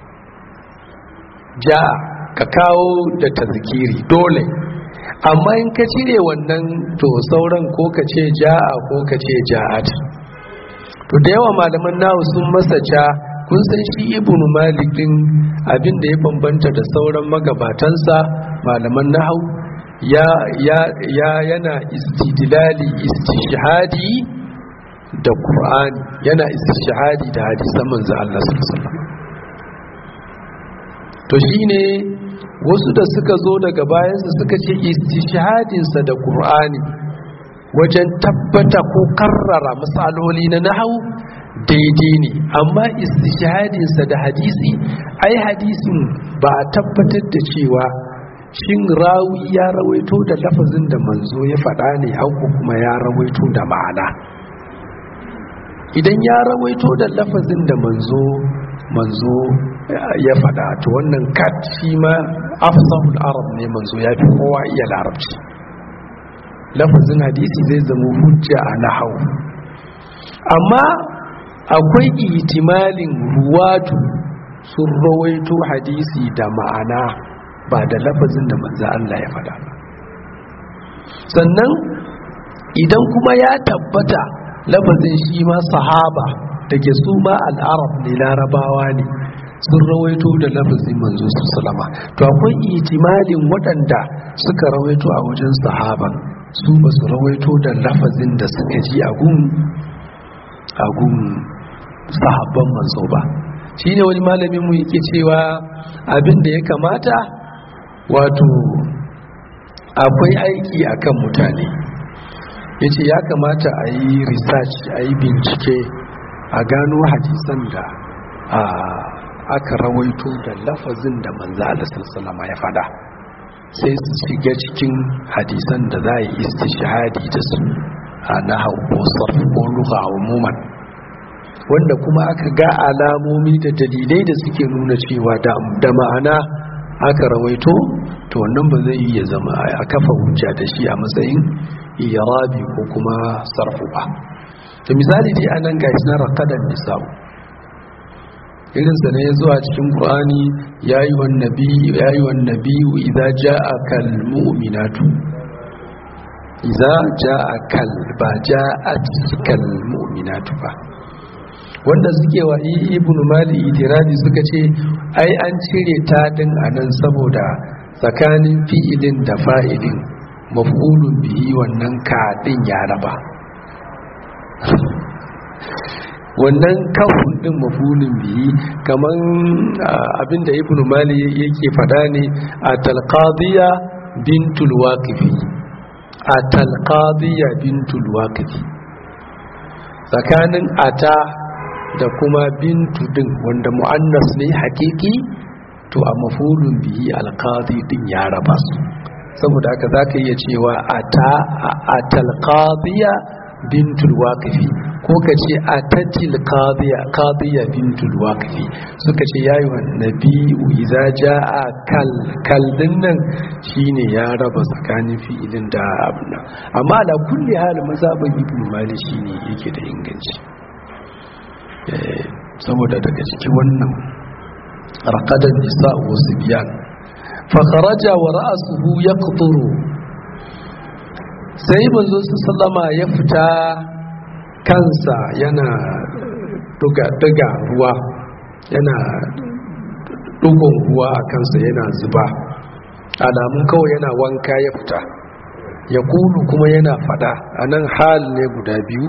ja'a ka kawo da tazkiri dole amma in ka cire wannan to sauran ko ka ce ja'a ko ka ce ja'at to da yawa malaman nahu sun masa ja kun san shi ibnu malik din abin da ya bambanta da sauran magabatansa malaman nahu ya ya ya yana istidlali istishhadi da qur'ani yana istishhadi da hadisan manzo Allah sallallahu alaihi wasallam to shine wasu da suka zo daga bayansa suka ce istishhadinsa da qur'ani wajen tabbata ko karrara misaloli na nahau daidai ne amma istishhadinsa da hadisi ai hadisin ba a tabbatar da cewa shin rawi ya rawaito da lafazin da manzo ya faɗa ne hauku kuma ya rawaito da ma'ana idan ya rawaito da lafazin da manzo manzo ya faɗa to wannan kat shi ma afsahul arab ne manzo ya fi kowa iya larabci lafazin hadisi zai zama hujja a nahau amma akwai ihtimalin ruwatu sun rawaito hadisi da ma'ana ba da lafazin da manzo Allah ya faɗa ba sannan idan kuma ya tabbata lafazin shi ma sahaba da ke su ma al'arab ne larabawa ne sun rawaito da lafazin manzo su salama to akwai ihtimalin waɗanda suka rawaito a wajen sahaban su ba su rawaito da lafazin da suka ji a gun sahabban manzo ba shi ne wani malamin mu yake cewa abin da ya kamata wato akwai aiki akan mutane ya ce ya kamata a yi research a yi bincike a gano hadisan da aka rawaito da lafazin da manzo Allah sallallahu ya fada sai su shiga cikin hadisan da za a yi istishhadi da su a nahau ko sarf ko lugha umuman wanda kuma aka ga alamomi da dalilai da suke nuna cewa da ma'ana aka rawaito to wannan ba zai iya zama a kafa hujja da shi a matsayin irabi ko kuma sarfu ba to misali dai anan ga na raqadan nisa'u irin sa ne zuwa cikin qur'ani yayi wan nabi yayi wan nabiyu idza ja'aka al mu'minatu idza ja'aka al ba ja'at kal mu'minatu ba wanda suke wa ibn mali itiradi suka ce ai an cire ta din anan saboda tsakanin fi'ilin da fa'ilin maf'ulun bihi wannan kaɗin ya raba wannan kafin din maf'ulun bihi kaman abinda ibn mali yake fada ne a talqadiya bintul waqifi a talqadiya bintul waqifi tsakanin ata da kuma bintu din wanda mu'annas ne hakiki to a mafulun bihi alqadi din ya raba su saboda haka zaka iya cewa ata atal qadiya bintul waqifi ko ka ce atatil qadiya qadiya bintul waqifi suka ce yayi wa nabiyyu idza jaa kal kal dinnan shine ya raba tsakanin fi'ilin da abuna amma ala kulli hal mazhabin ibnu malik shine yake da inganci saboda daga cikin wannan raqadan nisa wa sibyan fa kharaja wa ra'suhu yaqturu sai manzo sallama ya fita kansa yana duga duga ruwa yana dugon ruwa a kansa yana zuba alamun kawai yana wanka ya fita ya kulu kuma yana fada anan hal ne guda biyu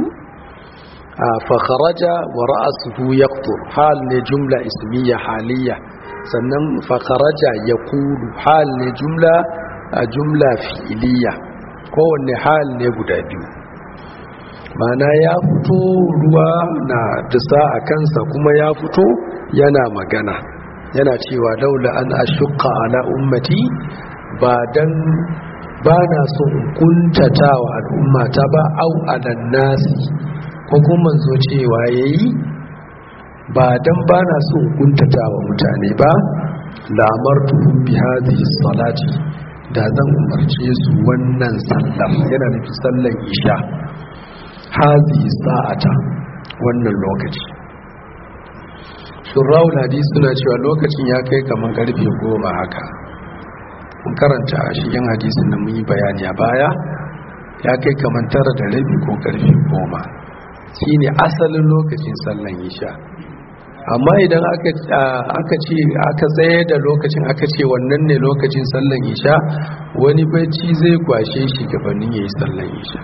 فخرج ورأسه يقطر حال جملة اسمية حالية sannan fakaraja ya kulu hal ne jumla a jumla fi'iliya kowanne hal ne guda biyu mana ya fito ruwa na disa a kansa kuma ya fito yana magana yana cewa laula an ashukka ala ummati ba dan ba na so in kuntata wa al'ummata ba au alan nasi ko kuma zo cewa yayi ba dan ba na so in kuntata wa mutane ba la'amartuhum bi hadhihi salati da zan umarce su wannan sallar yana nufin sallar isha hadhihi sa'ata wannan lokaci shurrawul hadisi suna cewa lokacin ya kai kamar karfe goma haka mun karanta a shigen hadisin da mun yi bayani a baya ya kai kamar tara da rabi ko karfe goma shine asalin lokacin sallan isha amma idan aka ce aka tsaye da lokacin aka ce wannan ne lokacin sallan isha wani bacci zai kwashe shi gabanin ya yi sallan isha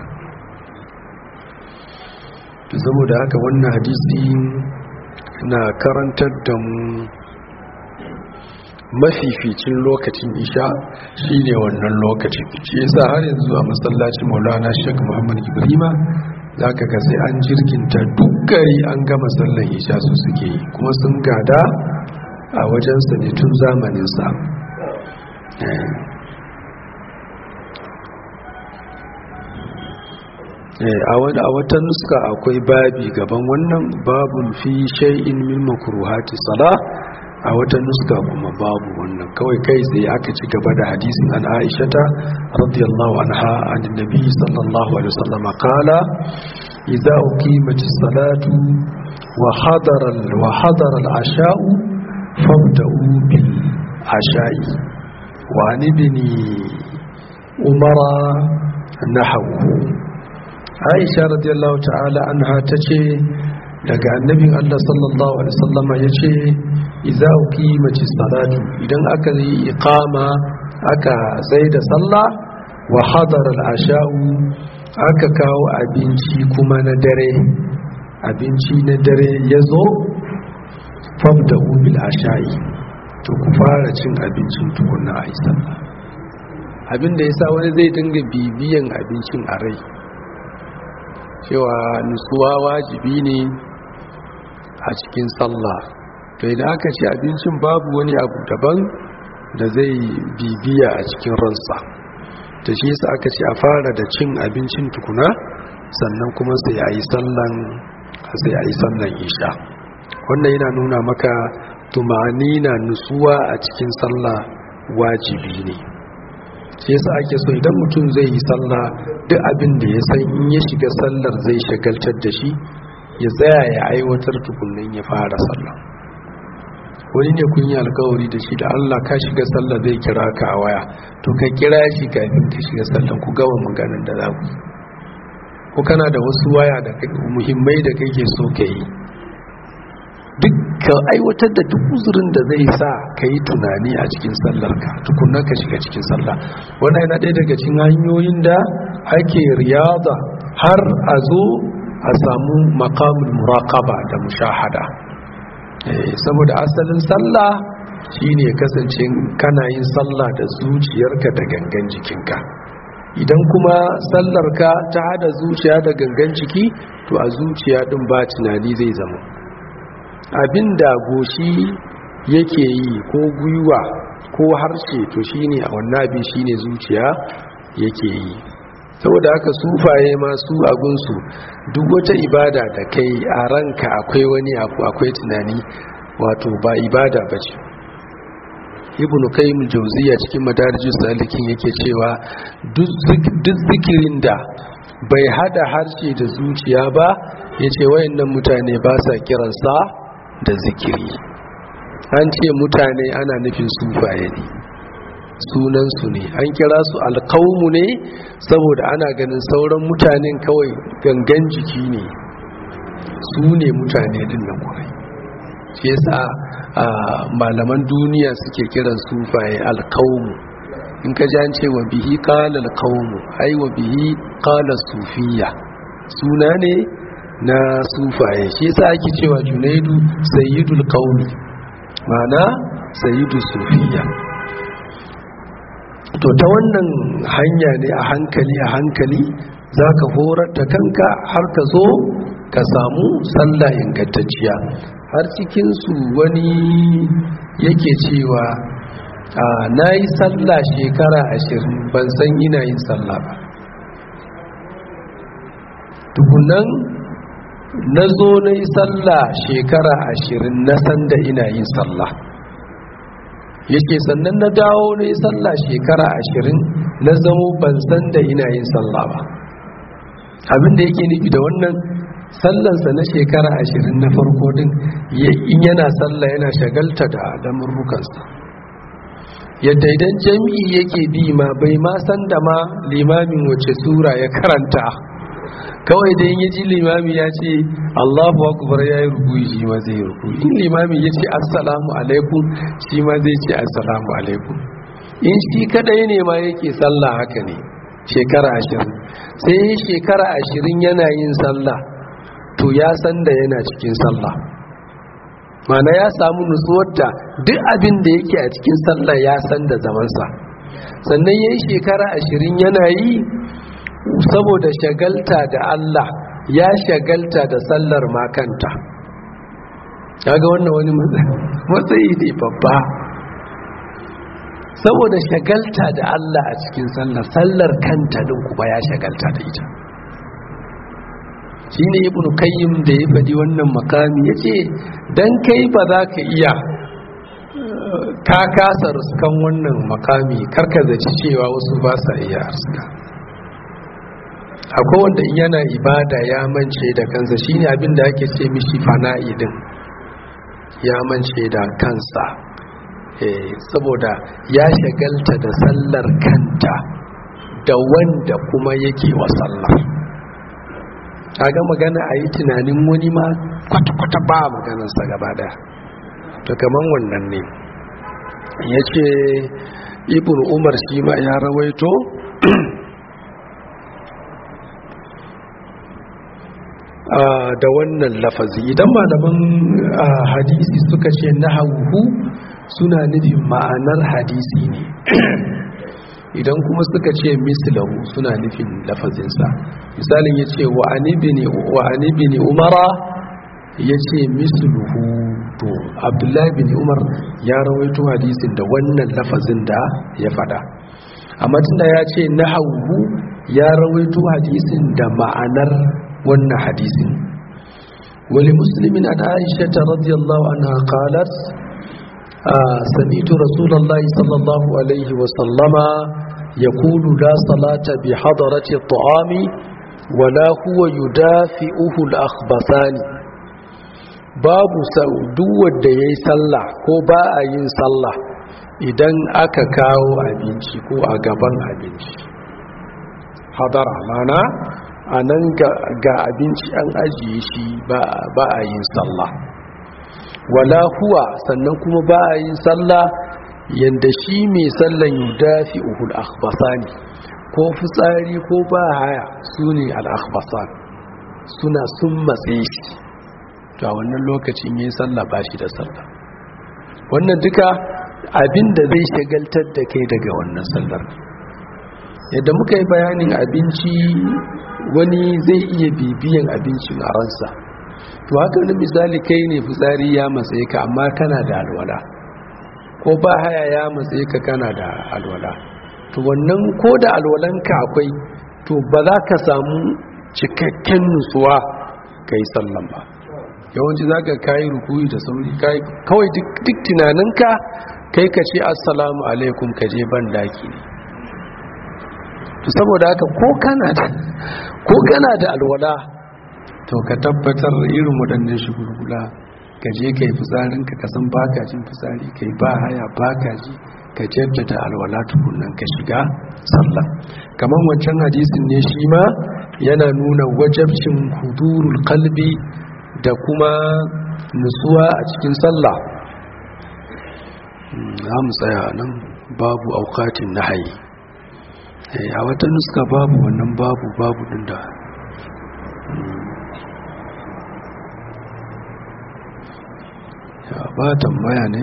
saboda haka wannan hadisi na karantar da mu mafificin lokacin isha shine wannan lokacin shi yasa har yanzu a masallacin maulana shek muhammad ibrahima za ka ga sai an jirginta duk gari an gama sallan isha su suke yi kuma sun gada a wajensa ne tun zamaninsa a wata nuska akwai babi gaban wannan babun fi shay'in min makruhati sala a wata nuska kuma babu wannan kawai kai sai aka ci gaba da hadisin an aishata radiyallahu anha an nabi sallallahu alaihi wasallam qala idza uqimat as-salatu wa hadara wa hadara al-asha'u fabda'u bil asha'i wa an ibni umara nahwu aisha radiyallahu ta'ala anha tace daga annabin Allah sallallahu alaihi wasallama yace idza uqimati salatu idan aka yi iqama aka sai da sallah wa hadara al-asha'u aka kawo abinci kuma na dare abinci na dare yazo fabda'u bil asha'i to ku fara cin abincin tukunna a sallah abinda yasa wani zai dinga bibiyan abincin a rai cewa nutsuwa wajibi ne a cikin sallah to idan aka ce abincin babu wani abu daban da zai bibiya a cikin ransa ta shi yasa aka ce a fara da cin abincin tukuna sannan kuma sai a yi sallan sai a yi sallan isha wannan yana nuna maka tumani na nutsuwa a cikin sallah wajibi ne sai yasa ake so idan mutum zai yi sallah duk abin da ya san in ya shiga sallar zai shagaltar da shi ya tsaya ya aiwatar tukunan ya fara sallah wani ne kun yi alkawari da shi da Allah ka shiga sallah zai kira ka a waya to ka kira shi kafin ka shiga sallah ku gama maganin da za ku ko kana da wasu waya da muhimmai da kake so ka yi duk ka aiwatar da duk uzurin da zai sa ka yi tunani a cikin sallarka tukunan ka shiga cikin sallah wannan yana ɗaya daga cikin hanyoyin da ake riyada har a zo a samu makamun muraqaba da mushahada saboda asalin sallah shine kasance kana yin sallah da zuciyarka da gangan jikinka idan kuma sallarka ta hada zuciya da gangan jiki to a zuciya din ba tunani zai zama abinda goshi yake yi ko gwiwa ko harshe to shine a wannan abin shine zuciya yake yi saboda haka sufaye masu agunsu duk wata ibada da kai a ranka akwai wani abu akwai tunani wato ba ibada ba ce ibn qayyim jauziya cikin madarijus salikin yake cewa duk zikirin da bai hada harshe da zuciya ba yace wayannan mutane ba sa kiransa da zikiri an ce mutane ana nufin sufaye ne sunansu ne an kira su alkaumu ne saboda ana ganin sauran mutanen kawai gangan jiki ne su ne mutane din nan kwarai shi yasa malaman duniya suke kiran sufaye alkaumu in ka ji an ce wa bihi qala alkaumu ai wa bihi qala sufiya suna ne na sufaye shi yasa ake cewa junaidu sayyidul qaumi ma'ana sayyidu sufiya to ta wannan hanya ne a hankali a hankali za ka horar da kanka har ka zo ka samu sallah ingantacciya har cikinsu wani yake cewa na yi sallah shekara ashirin ban san ina yin sallah ba tukunan na zo na yi sallah shekara ashirin na san da ina yin sallah yake sannan na dawo na yi sallah shekara ashirin na zamo ban san da ina yin sallah ba abinda yake nufi da wannan sallansa na shekara ashirin na farko din in yana sallah yana shagalta da lamurrukansa yadda idan jami'i yake bi ma bai ma san da ma limamin wace sura ya karanta kawai da ya ji limami ya ce allahu akbar ya yi rubuyi shi ma zai rubuyi in limami ya ce assalamu alaikum shi ma zai ce assalamu alaikum in shi kadai ne ma yake sallah haka ne shekara ashirin sai yi shekara ashirin yana yin sallah to ya san da yana cikin sallah mana ya samu nutsuwar da duk abin da yake a cikin sallah ya san da zamansa sannan ya yi shekara ashirin yana yi saboda shagalta da Allah ya shagalta da sallar makanta kaga wannan wani matsayi ne babba saboda shagalta da Allah a cikin sallar sallar kanta din kuma ya shagalta da ita shi ne ibn kayyim da ya faɗi wannan makami ya ce don kai ba za ka iya ka kasa ruskan wannan makami karka zaci cewa wasu ba sa iya ruska akwai wanda yana ibada ya mance da kansa shine abin da ake ce mishi fana'i din ya mance da kansa saboda ya shagalta da sallar kanta da wanda kuma yake wa sallar ga magana a yi tunanin wani ma kwata-kwata ba maganarsa gaba daya to kaman wannan ne ya ce ibn umar shi ma ya rawaito da wannan lafazi idan malaman hadisi suka ce na hauhu suna nufin ma'anar hadisi ne idan kuma suka ce mislahu suna nufin lafazinsa misalin ya ce wa anibini umara ya ce misluhu to abdullahi bin umar ya rawaito hadisin da wannan lafazin da ya fada amma tunda ya ce na hauhu ya rawaito hadisin da ma'anar wannan hadisin wali muslimin an aisha ta radiyallahu anha qalat سمعت رسول الله صلى الله عليه وسلم يقول لا صلاة بحضرة الطعام ولا هو يدافئه الأخبثان باب سعودو da yayi sallah ko ba a yin sallah idan aka kawo abinci ko a gaban abinci hadara mana a nan ga abinci an ajiye shi ba a yin sallah wala huwa sannan kuma ba a yin sallah yanda shi mai sallan yudafi uhul akhbasani ko fitsari ko ba haya su ne al'akhbasan suna sun matse shi to a wannan lokacin yin sallah ba shi da sallah wannan duka abin da zai shagaltar da kai daga wannan sallar yadda muka yi bayanin abinci wani zai iya bibiyan abincin a ransa to haka na misali kai ne fitsari ya matsaye ka amma kana da alwala ko ba haya ya matsaye ka kana da alwala to wannan ko da alwalanka akwai to ba za ka samu cikakken nutsuwa ka yi sallan ba yawanci za ka kayi rukuyi da sauri kawai duk tunaninka kai ka ce assalamu alaikum ka je ban daki ne to saboda haka ko kana da alwala to ka tabbatar irin waɗannan shugulgula ka je ka yi fitsarinka ka san baka jin fitsari ka yi ba haya baka ji ka jaddada alwala tukunan ka shiga sallah kamar wancan hadisin ne shi ma yana nuna wajabcin hudurul kalbi da kuma nutsuwa a cikin sallah za mu tsaya nan babu aukatin nahayi a wata nuska babu wannan babu babu din da ya ba tambaya ne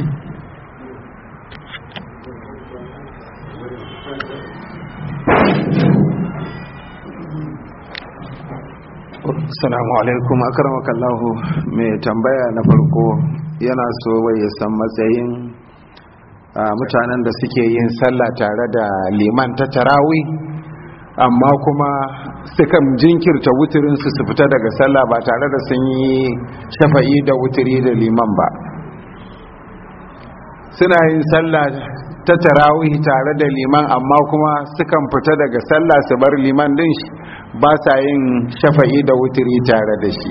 Assalamu alaikum akramakallahu mai tambaya na farko yana so ya san matsayin mutanen da suke yin sallah tare da liman ta tarawi amma kuma sukan jinkirta wuturinsu su fita daga sallah ba tare da sun yi shafa'i da wuturi da liman ba suna yin sallah ta tarawih tare da liman amma kuma sukan fita daga sallah su bar liman din ba sa yin shafa'i da wutiri tare da shi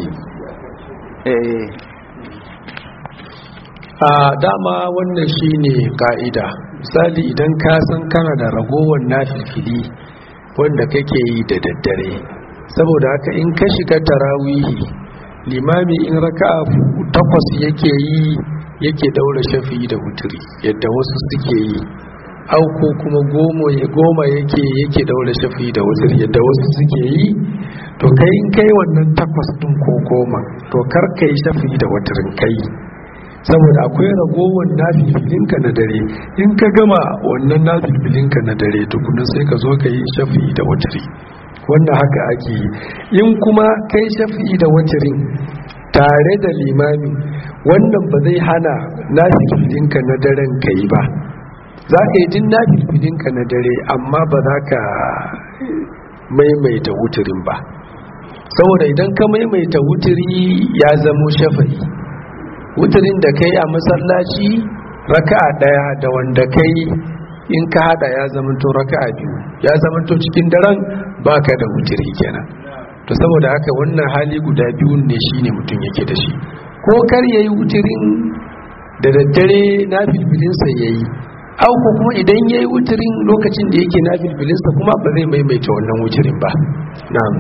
a dama wannan shine ka'ida misali idan ka san kana da ragowar nafilfili wanda kake yi da daddare saboda haka in ka shiga tarawihi limami in raka'a takwas yake yi yake daura shafi da wuturi yadda wasu suke yi auko kuma goma ya goma yake yake daura shafi da wuturi yadda wasu suke yi to kai in kai wannan takwas din ko goma to kar kai shafi da wuturin kai saboda akwai ragowar nafilfilinka na dare in ka gama wannan nafilfilinka na dare tukuna sai ka zo ka yi shafi da wuturi wannan haka ake yi in kuma kai shafi da wutirin tare da limami wannan ba zai hana nafilfilinka na daren ka yi ba za ka yi jin nafilfilinka na dare amma ba za ka maimaita wuturin ba saboda idan ka maimaita wuturi ya zamo shafa'i wuturin da kai a masallaci raka'a daya da wanda kai in ka hada ya zamanto raka'a biyu ya zamanto cikin daren baka da wuturi kenan to saboda haka wannan hali guda biyun ne shine mutum yake da shi ko kar yayi wuturin da daddare na filfilinsa yayi au ko kuma idan yayi wuturin lokacin da yake na filfilinsa kuma ba zai maimaita wannan wuturin ba na'am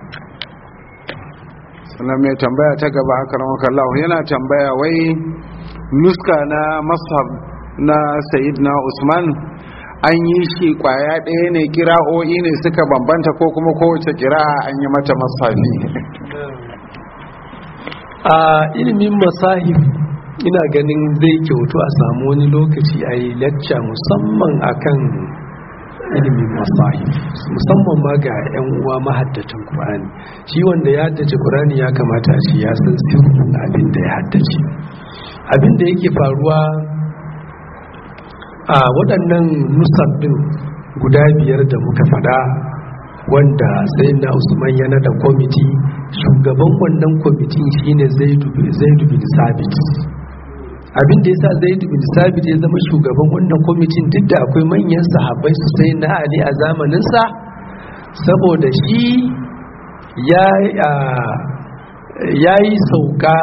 sannan mai tambaya ta gaba haka ramakallahu yana tambaya wai nuska na mashab na na usman an yi shi kwaya ɗaya ne kira'o'i ne suka bambanta ko kuma kowace kira'a an yi mata masafi a ilimin masahif ina ganin zai kyautu a samu wani lokaci a yi lacca musamman akan ilimin masahif musamman ma ga 'yan uwa mahaddacin Qur'ani shi wanda ya haddace Qur'ani ya kamata shi ya san sirrin abin da ya haddace abin da yake faruwa a waɗannan nusar ɗin guda biyar da muka faɗa wanda sai na usman yana da kwamiti shugaban wannan kwamitin shine zaidu bin sabit abin da yasa zaidu bin sabit ya zama shugaban wannan kwamitin duk da akwai manyan sahabbai su sai na ali a zamaninsa saboda shi ya yi sauka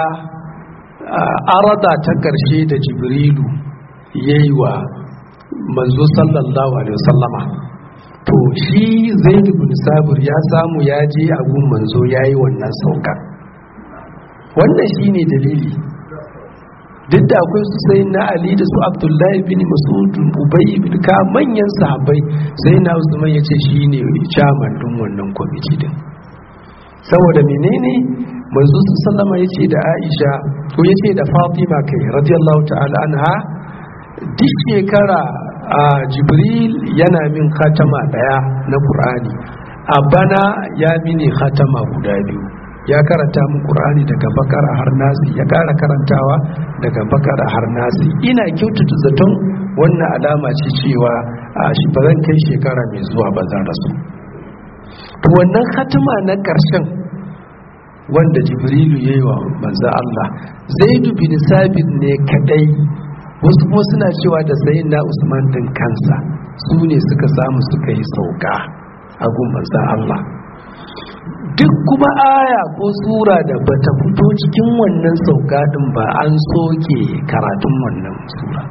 arada ta ƙarshe da jibrilu ya yi wa manzo sallallahu alaihi wasallama to shi zaid bin sabir ya samu ya je a gun manzo yayi wannan sauka wannan shine dalili duk da akwai su sai na ali da su abdullahi bin mas'ud ubay bin ka manyan sahabbai sai na usman yace shine chairman din wannan kwamiti din saboda menene manzo sallama yace da aisha ko yace da fatima kai radiyallahu ta'ala anha duk shekara a jibril yana min khatama daya na qur'ani a bana ya mini khatama guda biyu ya karanta min qur'ani daga bakara har nasi ya kara karantawa daga bakara har nasi ina kyautata zaton wannan alama ce cewa a shi ba zan kai shekara mai zuwa ba zan rasu to wannan khatama na karshen wanda jibrilu yayi wa manzo Allah zaidu bin sabit ne kadai wasu kuma suna cewa da sayin na usman din kansa su ne suka samu suka yi sauka a gumbansa Allah duk kuma aya ko sura da bata fito cikin wannan sauka din ba an soke karatun wannan sura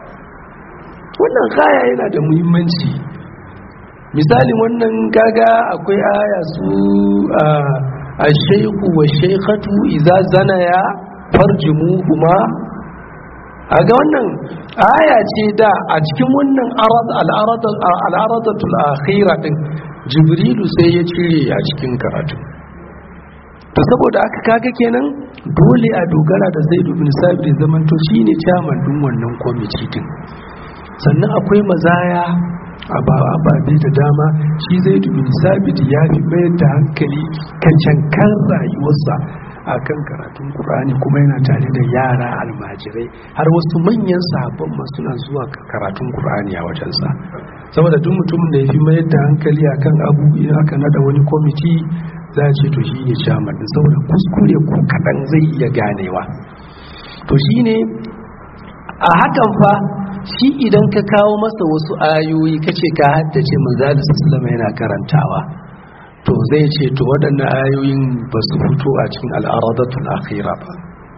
wannan kaya yana da muhimmanci misali wannan gaga akwai aya su a shaiku wa shaikatu iza zanaya farjimu kuma a ga wannan aya ce da a cikin wannan al'aradatul akhira din jibrilu sai ya cire a cikin karatu to saboda aka kaga kenan dole a dogara da zaidu bin sabir zaman to shine chairman din wannan kwamiti din sannan akwai mazaya a babe da dama shi zaidu bin sabit ya fi mayar da hankali kan cankan rayuwarsa a kan karatun Kur'ani kuma yana tare da yara almajirai har wasu manyan sahabban ma suna zuwa karatun Kur'ani a wajensa saboda duk mutumin da ya fi mayar da hankali a kan abu in aka nada wani kwamiti za a ce to shi ne shaman saboda kuskure ko kaɗan zai iya ganewa to shi ne a hakan fa shi idan ka kawo masa wasu ayoyi kace ka haddace manzali sallama yana karantawa to zai ce to waɗannan ayoyin ba su fito a cikin al'aradatul akhira ba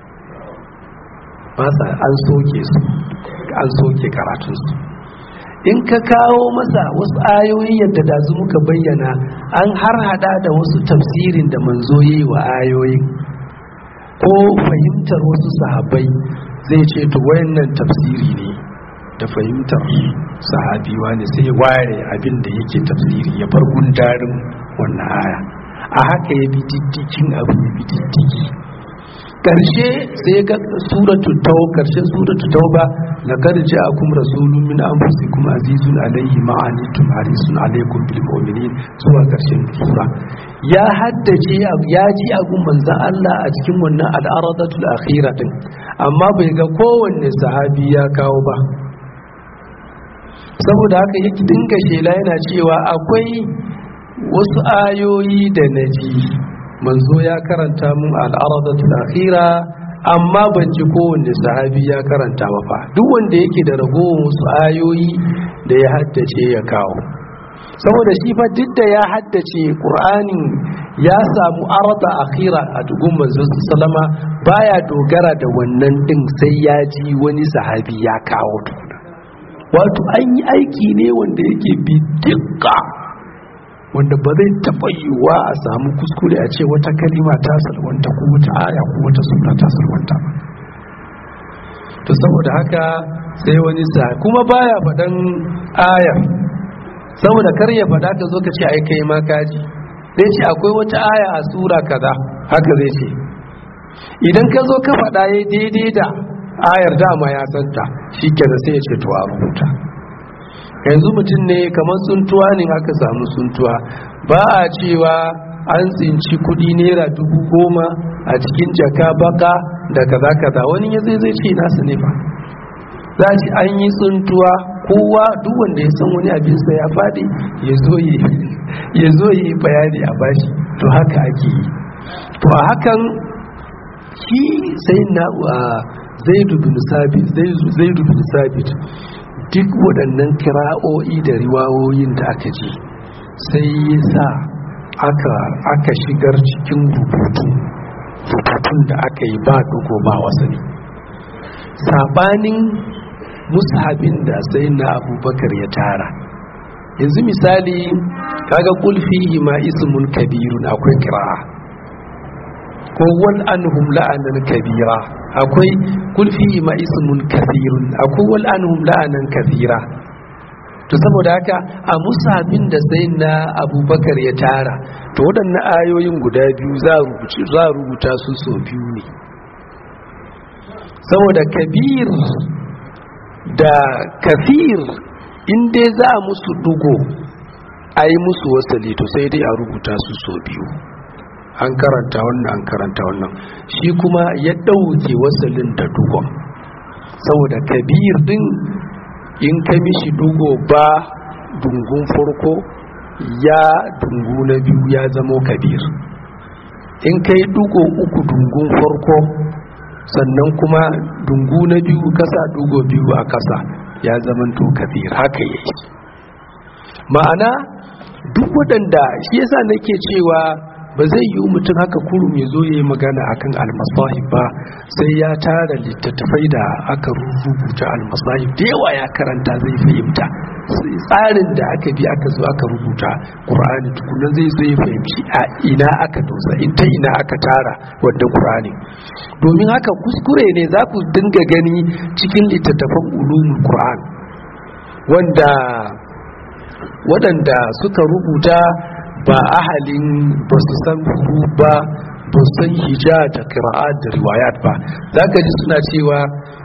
ba sa an soke su an soke karatunsu in ka kawo masa wasu ayoyi yadda da su muka bayyana an har hada da wasu tafsirin da manzo yi wa ayoyin ko fahimtar wasu sahabbai zai ce to wayannan tafsiri ne da fahimtar sahabiwa ne sai ware abin da yake tafsiri ya bar gundarin wannan aya a haka ya bi diddikin abu ya bi diddiki karshe sai ga suratu tauba karshen suratu tauba laqad ja'akum rasulun min anfusikum azizun alayhi ma anittum harisun alaykum bil mu'minin zuwa karshen sura ya haddace ya ji agun manzon Allah a cikin wannan al'aradatul akhirah din amma bai ga kowanne sahabi ya kawo ba saboda haka yake dinga shela yana cewa akwai wasu ayoyi da naji manzo ya karanta mun al'aradatul akhira amma ban ji kowanne sahabi ya karanta ba fa duk wanda yake da ragowar wasu ayoyi da ya haddace ya kawo saboda shi fa duk da ya haddace qur'anin ya samu arada akhira a dugun manzo sallama baya dogara da wannan din sai ya ji wani sahabi ya kawo tukuna wato an yi aiki ne wanda yake bi dukka wanda ba zai taɓa yiwuwa a samu kuskure a ce wata kalima ta salwanta ko wata aya ko wata sura ta salwanta ba to saboda haka sai wani sa kuma baya faɗan aya saboda kar ya faɗa ka zo ka ce ai kai ma kaji zai ce akwai wata aya a sura kaza haka zai ce idan ka zo ka faɗa ya daidai da ayar dama ya santa shi kenan sai ya ce to a rubuta yanzu mutum ne kamar tsuntuwa ne aka samu tsuntuwa ba a cewa an tsinci kudi naira dubu goma a cikin jaka baka da kaza kaza wani ya zai zai ce nasu ne ba za ci an yi tsuntuwa kowa duk wanda ya san wani abinsa ya faɗi ya zo yi bayani a bashi to haka ake yi to a hakan shi sai na zaidu bin sabit duk waɗannan kira'o'i da riwawoyin da aka ji sai ya sa aka shigar cikin rubutu rubutun da aka yi ba dugo ba wasani sabanin mushabin da sai na abubakar ya tara yanzu misali kaga kulfi ma ismun kabirun akwai kira'a ko wal anhum la'anan kabira akwai kulfi ma ismun kathirun akwai wal anhum la'anan kathira to saboda haka a musabin da sai na abubakar ya tara to waɗannan ayoyin guda biyu za a rubuta su so biyu ne saboda kabir da kafir inda za a musu dugo a yi musu wasali to sai dai a rubuta su so biyu an karanta wannan an karanta wannan shi kuma ya ɗauke wasalin da dugon saboda kabir din in ka mishi dugo ba dungun farko ya dungu na biyu ya zamo kabir in ka yi dugo uku dungun farko sannan kuma dungu na biyu kasa dugo biyu a kasa ya zamanto kabir haka yake ma'ana duk waɗanda shi yasa nake cewa ba zai yi mutum haka kurum ya zo ya yi magana akan almasahib ba sai ya tara littattafai da aka rubuta almasahib da yawa ya karanta zai fahimta tsarin da aka bi aka zo aka rubuta ƙur'ani tukunan zai zo ya fahimci a ina aka dosa in ta ina aka tara wadda ƙur'ani domin haka kuskure ne za ku dinga gani cikin littattafan ulumul ƙur'an wanda waɗanda suka rubuta ba ahalin ba su san huru ba ba su san hija da kira'at da riwayat ba za ka ji suna cewa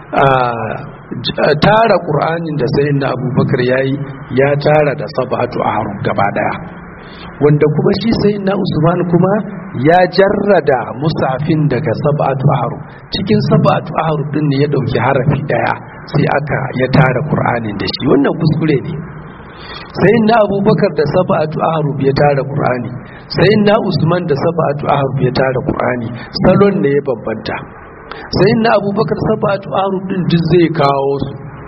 tara ƙur'anin da sayin na abubakar ya yi ya tara da sabatu a harun gaba daya wanda kuma shi sayin na usman kuma ya jarrada musafin daga sabatu a harun cikin sabatu a harun din ne ya ɗauki harafi daya sai aka ya tara ƙur'anin da shi wannan kuskure ne sai na abubakar da saba'atu ahrub ya tara qur'ani sai na usman da saba'atu ahrub ya tara qur'ani salon ne ya bambanta sai na abubakar saba'atu ahrub din duk zai kawo su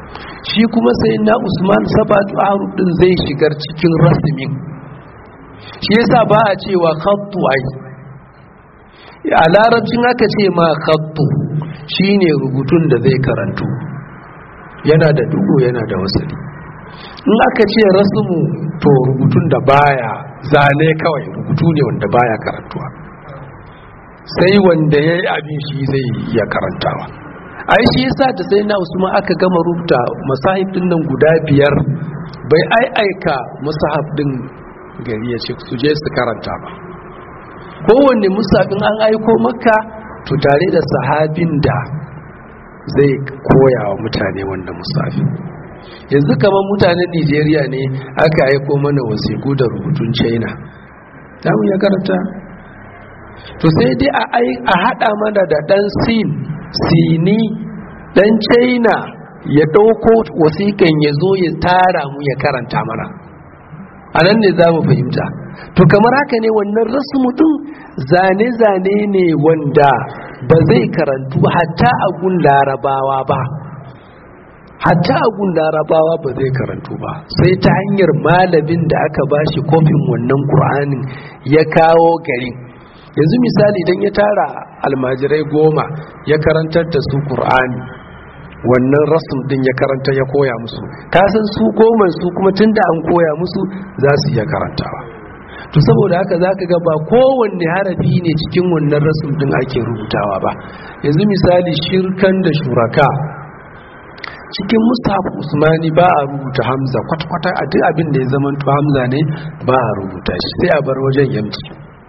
shi kuma sai na usman sabatu haruf din zai shigar cikin rasmin shi yasa ba a cewa khattu ai a larabcin aka ce ma khattu shine rubutun da zai karantu yana da dugo yana da wasali in aka ce rasmu to rubutun da baya zane kawai rubutu ne wanda baya karantuwa sai wanda ya yi abin shi zai iya karantawa ai shi yasa da sai na usman aka gama rubuta masahib din nan guda biyar bai ai aika musahab din gari ya ce su je su karanta ba kowanne musabin an aiko maka to tare da sahabin da zai koya wa mutane wanda musafi yanzu kamar mutanen nigeria ne aka aiko mana wasiku da rubutun china ta ya karanta to sai dai a hada mana da dan sin sini dan china ya dauko wasikan ya zo ya tara mu ya karanta mana a nan ne za mu fahimta to kamar haka ne wannan rasmu din zane-zane ne wanda ba zai karantu hatta a gun larabawa ba hatta a gun larabawa ba zai karantu ba sai ta hanyar malamin da aka bashi kofin wannan ƙur'anin ya kawo garin yanzu misali idan ya tara almajirai goma ya karantar da su ƙur'ani wannan rasum din ya karanta ya koya musu kasan su goma su kuma tunda an koya musu za su iya karantawa to saboda haka zaka ga ba kowanne harafi ne cikin wannan rasum din ake rubutawa ba yanzu misali shirkan da shuraka cikin mustaf usmani ba a rubuta hamza kwata-kwata a duk abin da ya zama to hamza ne ba a rubuta shi sai a bar wajen yamci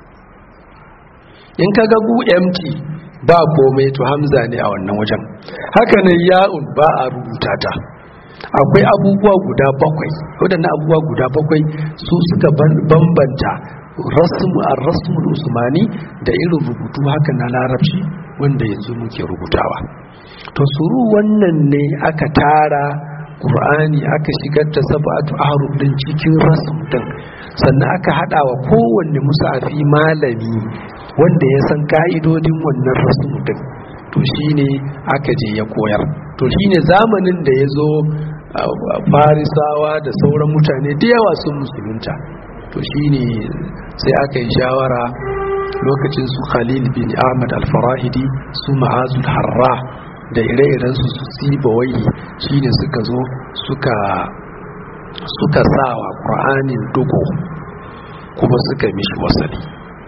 in ka ga gu empty ba komai to hamza ne a wannan wajen haka ne ya'un ba a rubuta ta akwai abubuwa guda bakwai waɗannan abubuwa guda bakwai su suka bambanta rasmu ar-rasmul usmani da irin rubutu haka na larabci wanda yanzu muke rubutawa to suru wannan ne aka tara Qur'ani aka shigar da sab'atu ahruf din cikin rasm din sannan aka hada wa kowanne musafi malami wanda ya san ka'idodin wannan rasm din to shine aka je ya koyar to shine zamanin da ya zo farisawa da sauran mutane da yawa sun musulunta to shine sai aka yi shawara lokacin su khalil bin ahmad al-farahidi su ma'azul harra da ire-iren su su sibawai shine suka zo suka suka sawa qur'anin dugo kuma suka mishi wasali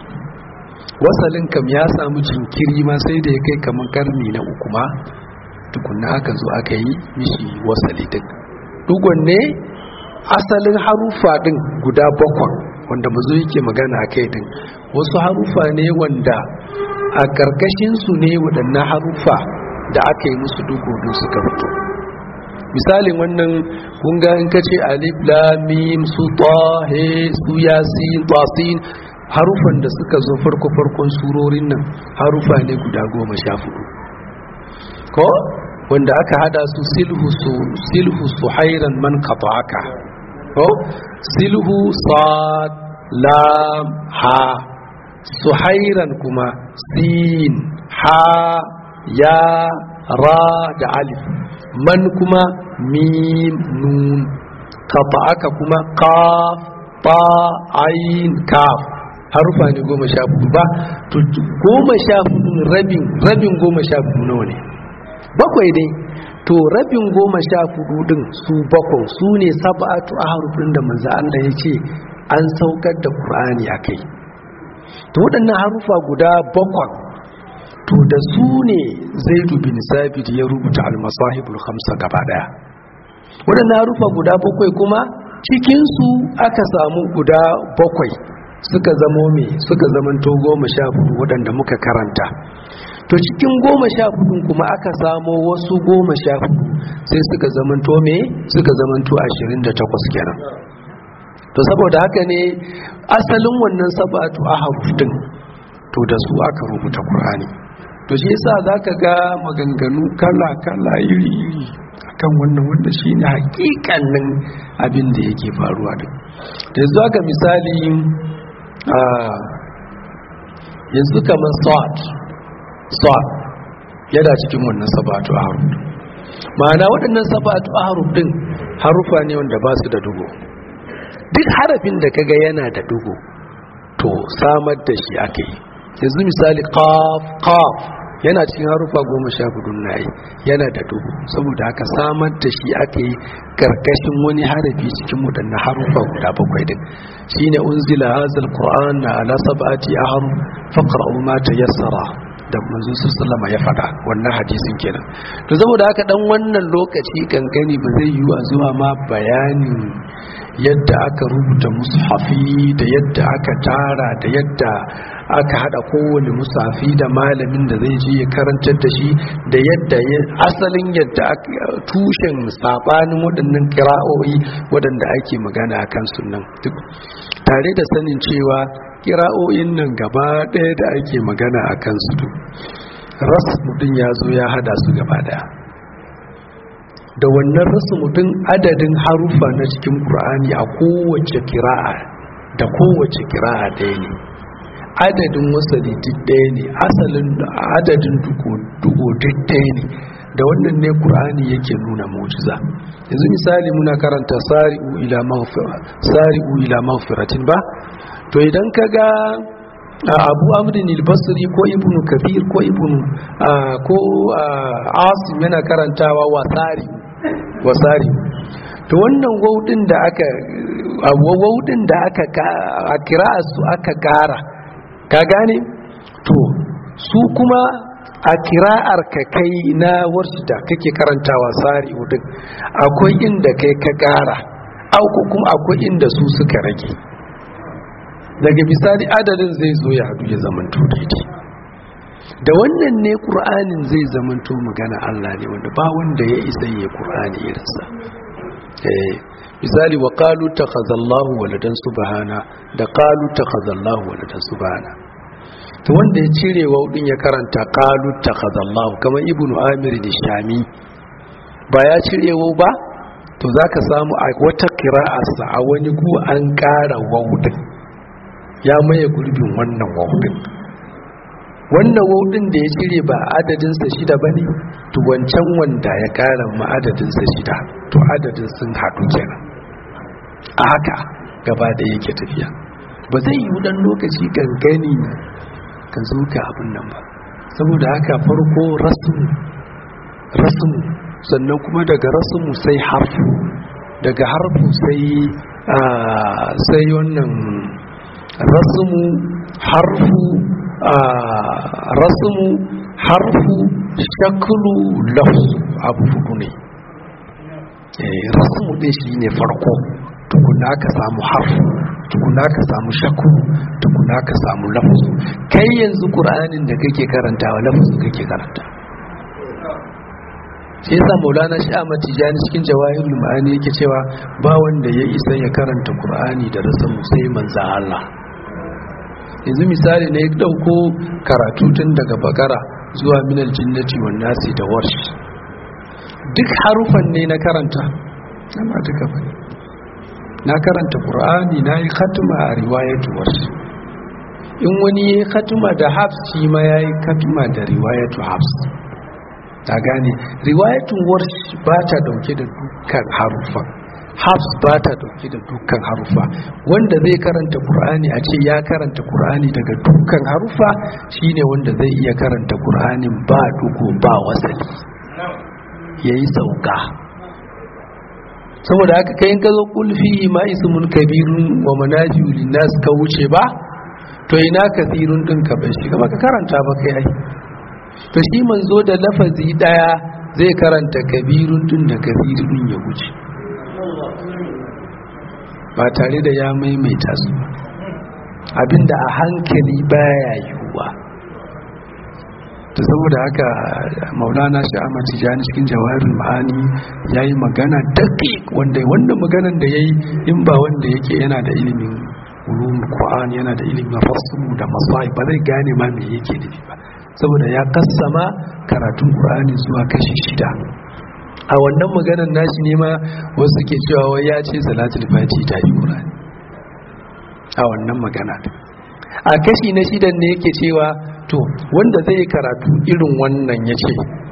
wasalin kam ya samu jinkiri ma sai da ya kai kamar karni na uku ma tukunna aka zo aka yi mishi wasali din dugon ne asalin harufa din guda bakwan wanda mazo yake magana a kai din wasu harufa ne wanda a karkashin su ne waɗannan harufa da aka yi musu dugo din suka fito misalin wannan kunga in kace alif lam mim su ta he su yasin tasin harufan da suka zo farko farkon surorin nan harufa ne guda goma sha hudu ko wanda aka hada su silhu su silhu suhairan man qata'aka ko silhu sad lam ha suhairan kuma sin ha ya ra da alif man kuma mim nun qata'aka kuma qaf ta ain kaf harufa ne goma sha hudu ba to goma sha hudu rabin rabin goma sha hudu nawa ne bakwai dai to rabin goma sha hudu din su bakwai su ne sab'atu ahrufin da manzo Allah ya ce an saukar da Qur'ani akai to waɗannan harufa guda bakwai to da su ne Zaid bin Sabit ya rubuta al-masahibul khamsa gaba daya waɗannan harufa guda bakwai kuma cikin su aka samu guda bakwai suka zamo me suka zamanto goma sha hudu waɗanda muka karanta to cikin goma sha hudu kuma aka samo wasu goma sha hudu sai suka zamanto me suka zamanto ashirin da takwas kenan to saboda haka ne asalin wannan sabatu a harufin to da su aka rubuta Kur'ani. to shi yasa zaka ga maganganu kala kala iri iri akan wannan wanda shine hakikanin abin da yake faruwa din da yanzu aka misali yanzu kamar sa'ad sa'ad yana cikin wannan sabatu a harun ma'ana waɗannan sabatu ahruf din harufa ne wanda ba su da dugo duk harafin da kaga yana da dugo to samar da shi ake yanzu misali qaf qaf yana cikin harufa goma sha hudu na yi yana da dubu saboda haka samar da shi aka yi karkashin wani harafi cikin waɗannan harufa guda bakwai din shine unzila hazal qur'an na ala sab'ati ahruf faqra'u ma tayassara da manzo sallama ya faɗa wannan hadisin kenan to saboda haka dan wannan lokaci kankani ba zai yi a zuwa ma bayanin yadda aka rubuta mushafi da yadda aka tara da yadda aka hada kowane musafi da malamin da zai je ya karantar da shi da yadda asalin yadda tushen sabanin waɗannan kira'o'i waɗanda ake magana a kan sunan duk tare da sanin cewa kira'o'in nan gaba ɗaya da ake magana a kan su duk ras mutum ya zo ya hada su gaba ɗaya da wannan rasu mutum adadin harufa na cikin ƙur'ani a kowace kira'a da kowace kira'a ɗaya ne adadin wasali duk ɗaya ne asalin adadin dugo duk ɗaya ne da wannan ne ƙur'ani yake nuna mujiza yanzu misali muna karanta sari'u ila maghfira sari'u ila maghfiratin ba to idan ka ga abu amrin al-basri ko ibnu kathir ko ibnu ko asim yana karantawa wasari wasari to wannan waudin da aka waudin da aka a kira su aka kara ka gane to su kuma a kira'ar ka kai na warshi da kake karantawa sari din akwai inda kai ka kara auku kuma akwai inda su suka rage daga misali adadin zai zo ya hadu ya zamanto daidai da wannan ne ƙur'anin zai zamanto magana Allah ne wanda ba wanda ya isa ya ƙur'ani irinsa misali wa qalu takhazallahu waladan subhana da qalu takhazallahu waladan subhana to wanda ya cire waudin ya karanta qalu takhazallahu kamar ibnu amir da shami ba ya cire wau ba to zaka samu a wata qira'arsa a wani gu an ƙara waudin ya maye gurbin wannan waudin wannan waudin da ya cire ba adadinsa shida ba ne to wancan wanda ya kara ma adadinsa shida to adadin sun haɗu kenan a haka gaba da yake tafiya ba zai yi dan lokaci gangani ka zo ka abin nan ba saboda haka farko rasmu rasmu sannan kuma daga rasmu sai harfu daga harfu sai sai wannan rasmu harfu rasmu harfu shaklu lafzu abu hudu ne rasmu ɗin shi ne farko tukuna ka samu harfu tukuna ka samu shaklu tukuna ka samu lafzu kai yanzu ƙur'anin da kake karantawa lafzu kake karanta shi yasa maulana shi a matijani cikin jawahirul ma'ani yake cewa ba wanda ya isa ya karanta ƙur'ani da rasamu sai manza Allah yanzu misali ne ya dauko karatu tun daga bakara zuwa minal jinnati wan nasi da warsh duk harufan ne na karanta amma duka bane na karanta qur'ani na yi khatma a riwayatu warsh in wani yayi khatma da hafs shi ma yayi khatma da riwayatu hafs ta gane riwayatu warsh ba ta dauke da dukkan harufan hafs ba ta dauke da dukkan harufa wanda zai karanta qur'ani a ce ya karanta qur'ani daga dukkan harufa shine wanda zai iya karanta qur'anin ba dugo ba wasali yayi sauka saboda haka kai ka zo kulfi ma ismun kabirun wa manajiu linnas ka wuce ba to ina kathirun din ka bai shiga baka karanta ba kai ai to shi manzo da lafazi daya zai karanta kabirun din da kathirun ya wuce ba tare da ya maimaita su abinda a hankali baya yiwuwa ta saboda haka maulana shi amma tijani cikin jawarin ma'ani ya yi magana daƙi wanda wanda maganan da ya yi in ba wanda yake yana da ilimin ulumul qur'an yana da ilimin rasmu da masai ba zai gane ma me yake nufi ba saboda ya kassama karatun qur'ani zuwa kashi shida a wannan maganar nashi ne ma wasu ke cewa wai ya ce salatul fati ta yi qur'ani a wannan magana a kashi na shidan ne yake cewa to wanda zai karatu irin wannan ya ce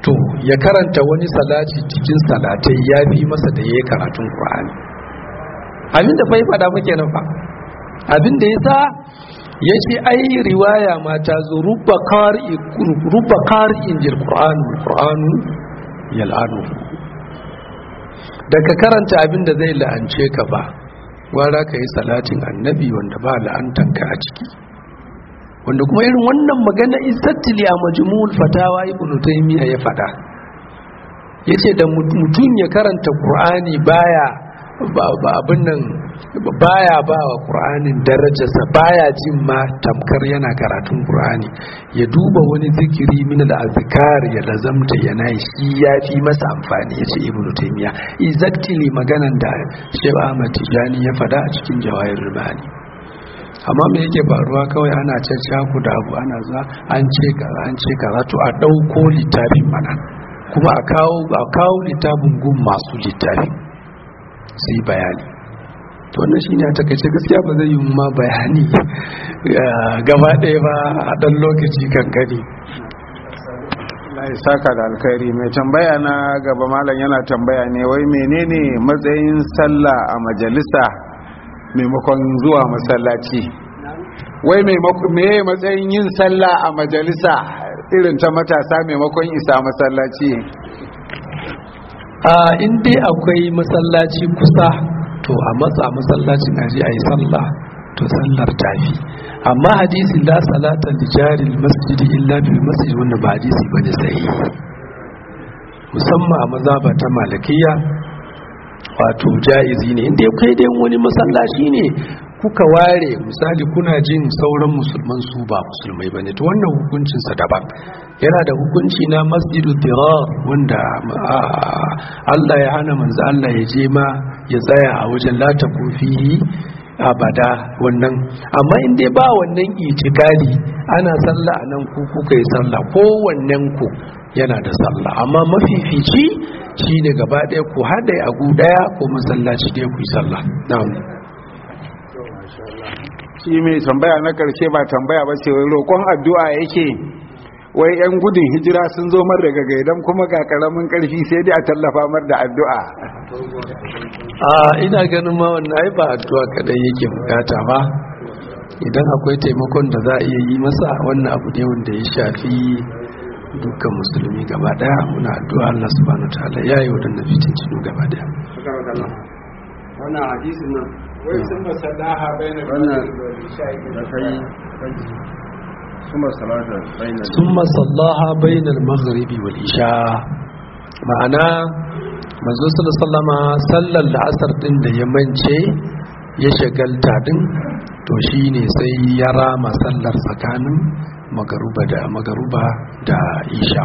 to ya karanta wani salati cikin salatai ya fi masa da ya yi karatun ƙur'ani abin da fai faɗa muke nan fa abin da ya sa ya ce ai riwaya ma ta zo rubba ƙari'in jil ƙur'anu ƙur'anu yal'anu da ka karanta abin da zai la'ance ka ba gwara ka yi salatin annabi wanda ba la'antanka a ciki wanda kuma irin wannan magana istattili a majmu'ul fatawa ibnu taymiya ya fada yace da mutum ya karanta qur'ani baya ba abin nan baya ba wa qur'anin darajarsa baya jin ma tamkar yana karatun qur'ani ya duba wani zikiri min al-azkar ya lazamta yana shi yafi masa amfani yace ibnu taymiya exactly maganan da Sheikh Ahmad Tijani ya fada a cikin jawahirul ma'ani amma me yake faruwa kawai ana caccaku da abu ana za an ce kaza an ce kaza to a ɗauko littafin mana kuma a kawo a kawo littafin gun masu littafi su yi bayani to wannan shine a takaice gaskiya ba zai yi ma bayani gaba ɗaya ba a ɗan lokaci kankani Allah saka da alkhairi mai tambaya na gaba malam yana tambaya ne wai menene matsayin sallah a majalisa maimakon zuwa masallaci wai me matsayin yin sallah a majalisa irin ta matasa maimakon isa masallaci a inda akwai masallaci kusa to a matsa masallacin aji a yi sallah to sallar tafi amma hadisi la salata li jari masjidi illa bil masjid wanda ba hadisi bane sai musamman a mazaba ta malikiya wato jaizi ne inda ya kai dai wani masallaci ne kuka ware misali kuna jin sauran musulman su ba musulmai ba ne to wannan hukuncinsa daban yana da hukunci na masjidu dirar wanda Allah ya hana manzo Allah ya je ma ya tsaya a wajen lata kofi abada wannan amma in dai ba wannan itikadi ana sallah a nan ku kuka yi sallah kowannen ku yana da sallah amma mafifici shi ne gaba ɗaya ku haɗe a gu ɗaya ko masallaci ɗaya ku yi sallah na'am shi mai tambaya na karshe ba tambaya ba ce wai roƙon addu'a yake wai yan gudun hijira sun zo mar daga gaidan kuma ga karamin karfi sai dai a tallafa mar da addu'a a ina ganin ma wannan ai ba addu'a kadai yake bukata ba idan akwai taimakon da za a iya yi masa wannan abu ne wanda ya shafi dukkan musulmi gaba daya muna addu'a Allah subhanahu wataala ya yi wadannan fitintinu gaba daya wannan hadisin nan wai sun masallaha bayanan wannan da kai ثم صلاة بين ثم صلاها بين المغرب والعشاء ma'ana manzo sallama sallar la'asar din da ya mance ya shagalta din to shine sai ya rama sallar tsakanin magaruba da magaruba da isha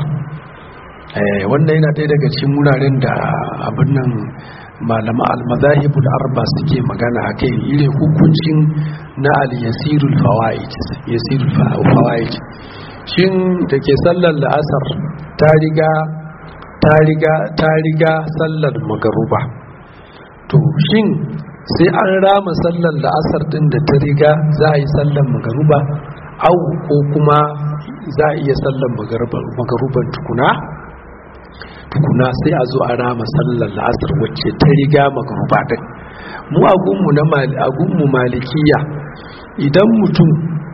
wannan yana ɗaya daga cikin wuraren da abin nan malama al-mazahibul arba suke magana akai irin hukuncin na al-yasirul fawaid yasirul fawaid shin da ke sallar la'asar ta riga ta riga ta riga sallar magaruba to shin sai an rama sallar la'asar din da ta riga za a yi sallar magaruba au ko kuma za a iya sallar magaruban tukuna tukuna sai a zo a rama sallar la'asar wacce ta riga magaruba din mu agunmu na agunmu malikiya idan mutum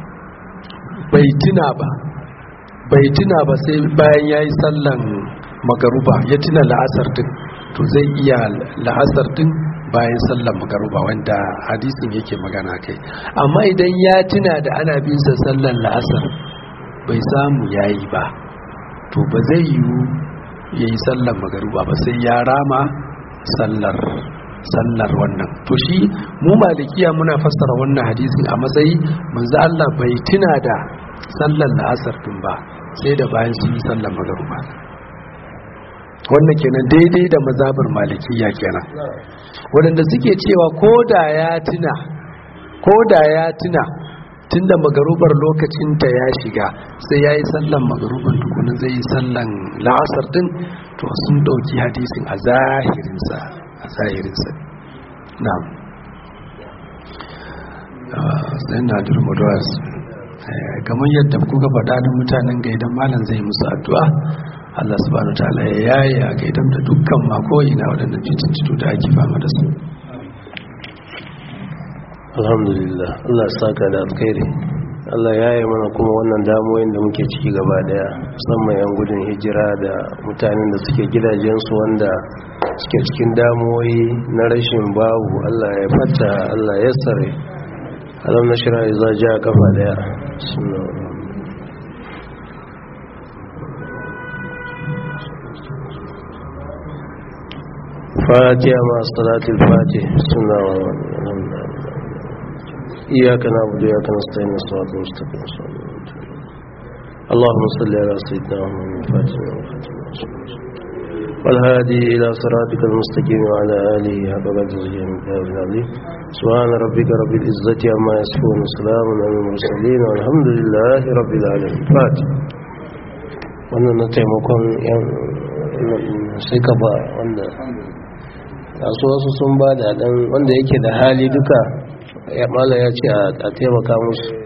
bai tuna ba bai tuna ba sai bayan ya yi sallan magaruba ya tuna la'asar din to zai iya la'asar din bayan sallan magaruba wanda hadisin yake magana kai amma idan ya tuna da ana bin sa sallan la'asar bai samu yayi ba to ba zai yiwu ya yi sallar magaruba ba sai ya rama sallar sallar wannan to shi mu malikiya muna fassara wannan hadisin a matsayi manzo Allah bai tuna da sallar la'asar din ba sai da bayan sun yi sallar magaruba wannan kenan daidai da mazabar malikiya kenan waɗanda suke cewa ko da ya tuna ko da ya tuna tunda magarubar lokacinta ya shiga sai ya yi sallan magaruban tukunan zai yi sallan la'asar din to sun ɗauki hadisin a zahirinsa a zahirinsa na sai na durmudawas kamar yadda kuka faɗa da mutanen gaidan malam zai musu addu'a Allah subhanahu ta'ala ya yaye a gaidan da dukkan makoyi na waɗannan fitintunu da ake fama da su alhamdulillah Allah saka da alkhairi Allah ya yi mana kuma wannan damoyin da muke ciki gaba daya musamman yan gudun hijira da mutanen da suke gidajensu wanda suke cikin damoyi na rashin babu Allah ya fata Allah ya tsare alam na shira za ja kafa daya fatiha ma salatul fatih suna إياك نعبد وإياك نستعين الصراط المستقيم اللهم صل على سيدنا محمد الفاتح والهادي إلى صراطك المستقيم وعلى آله حق قدره من العظيم سبحان ربك رب العزة عما يصفون وسلام على المرسلين والحمد لله رب العالمين فاتح wannan na taimakon yan sai ka ba wanda kasu wasu sun ba da dan wanda yake da hali duka ya mala ya ce a taimaka musu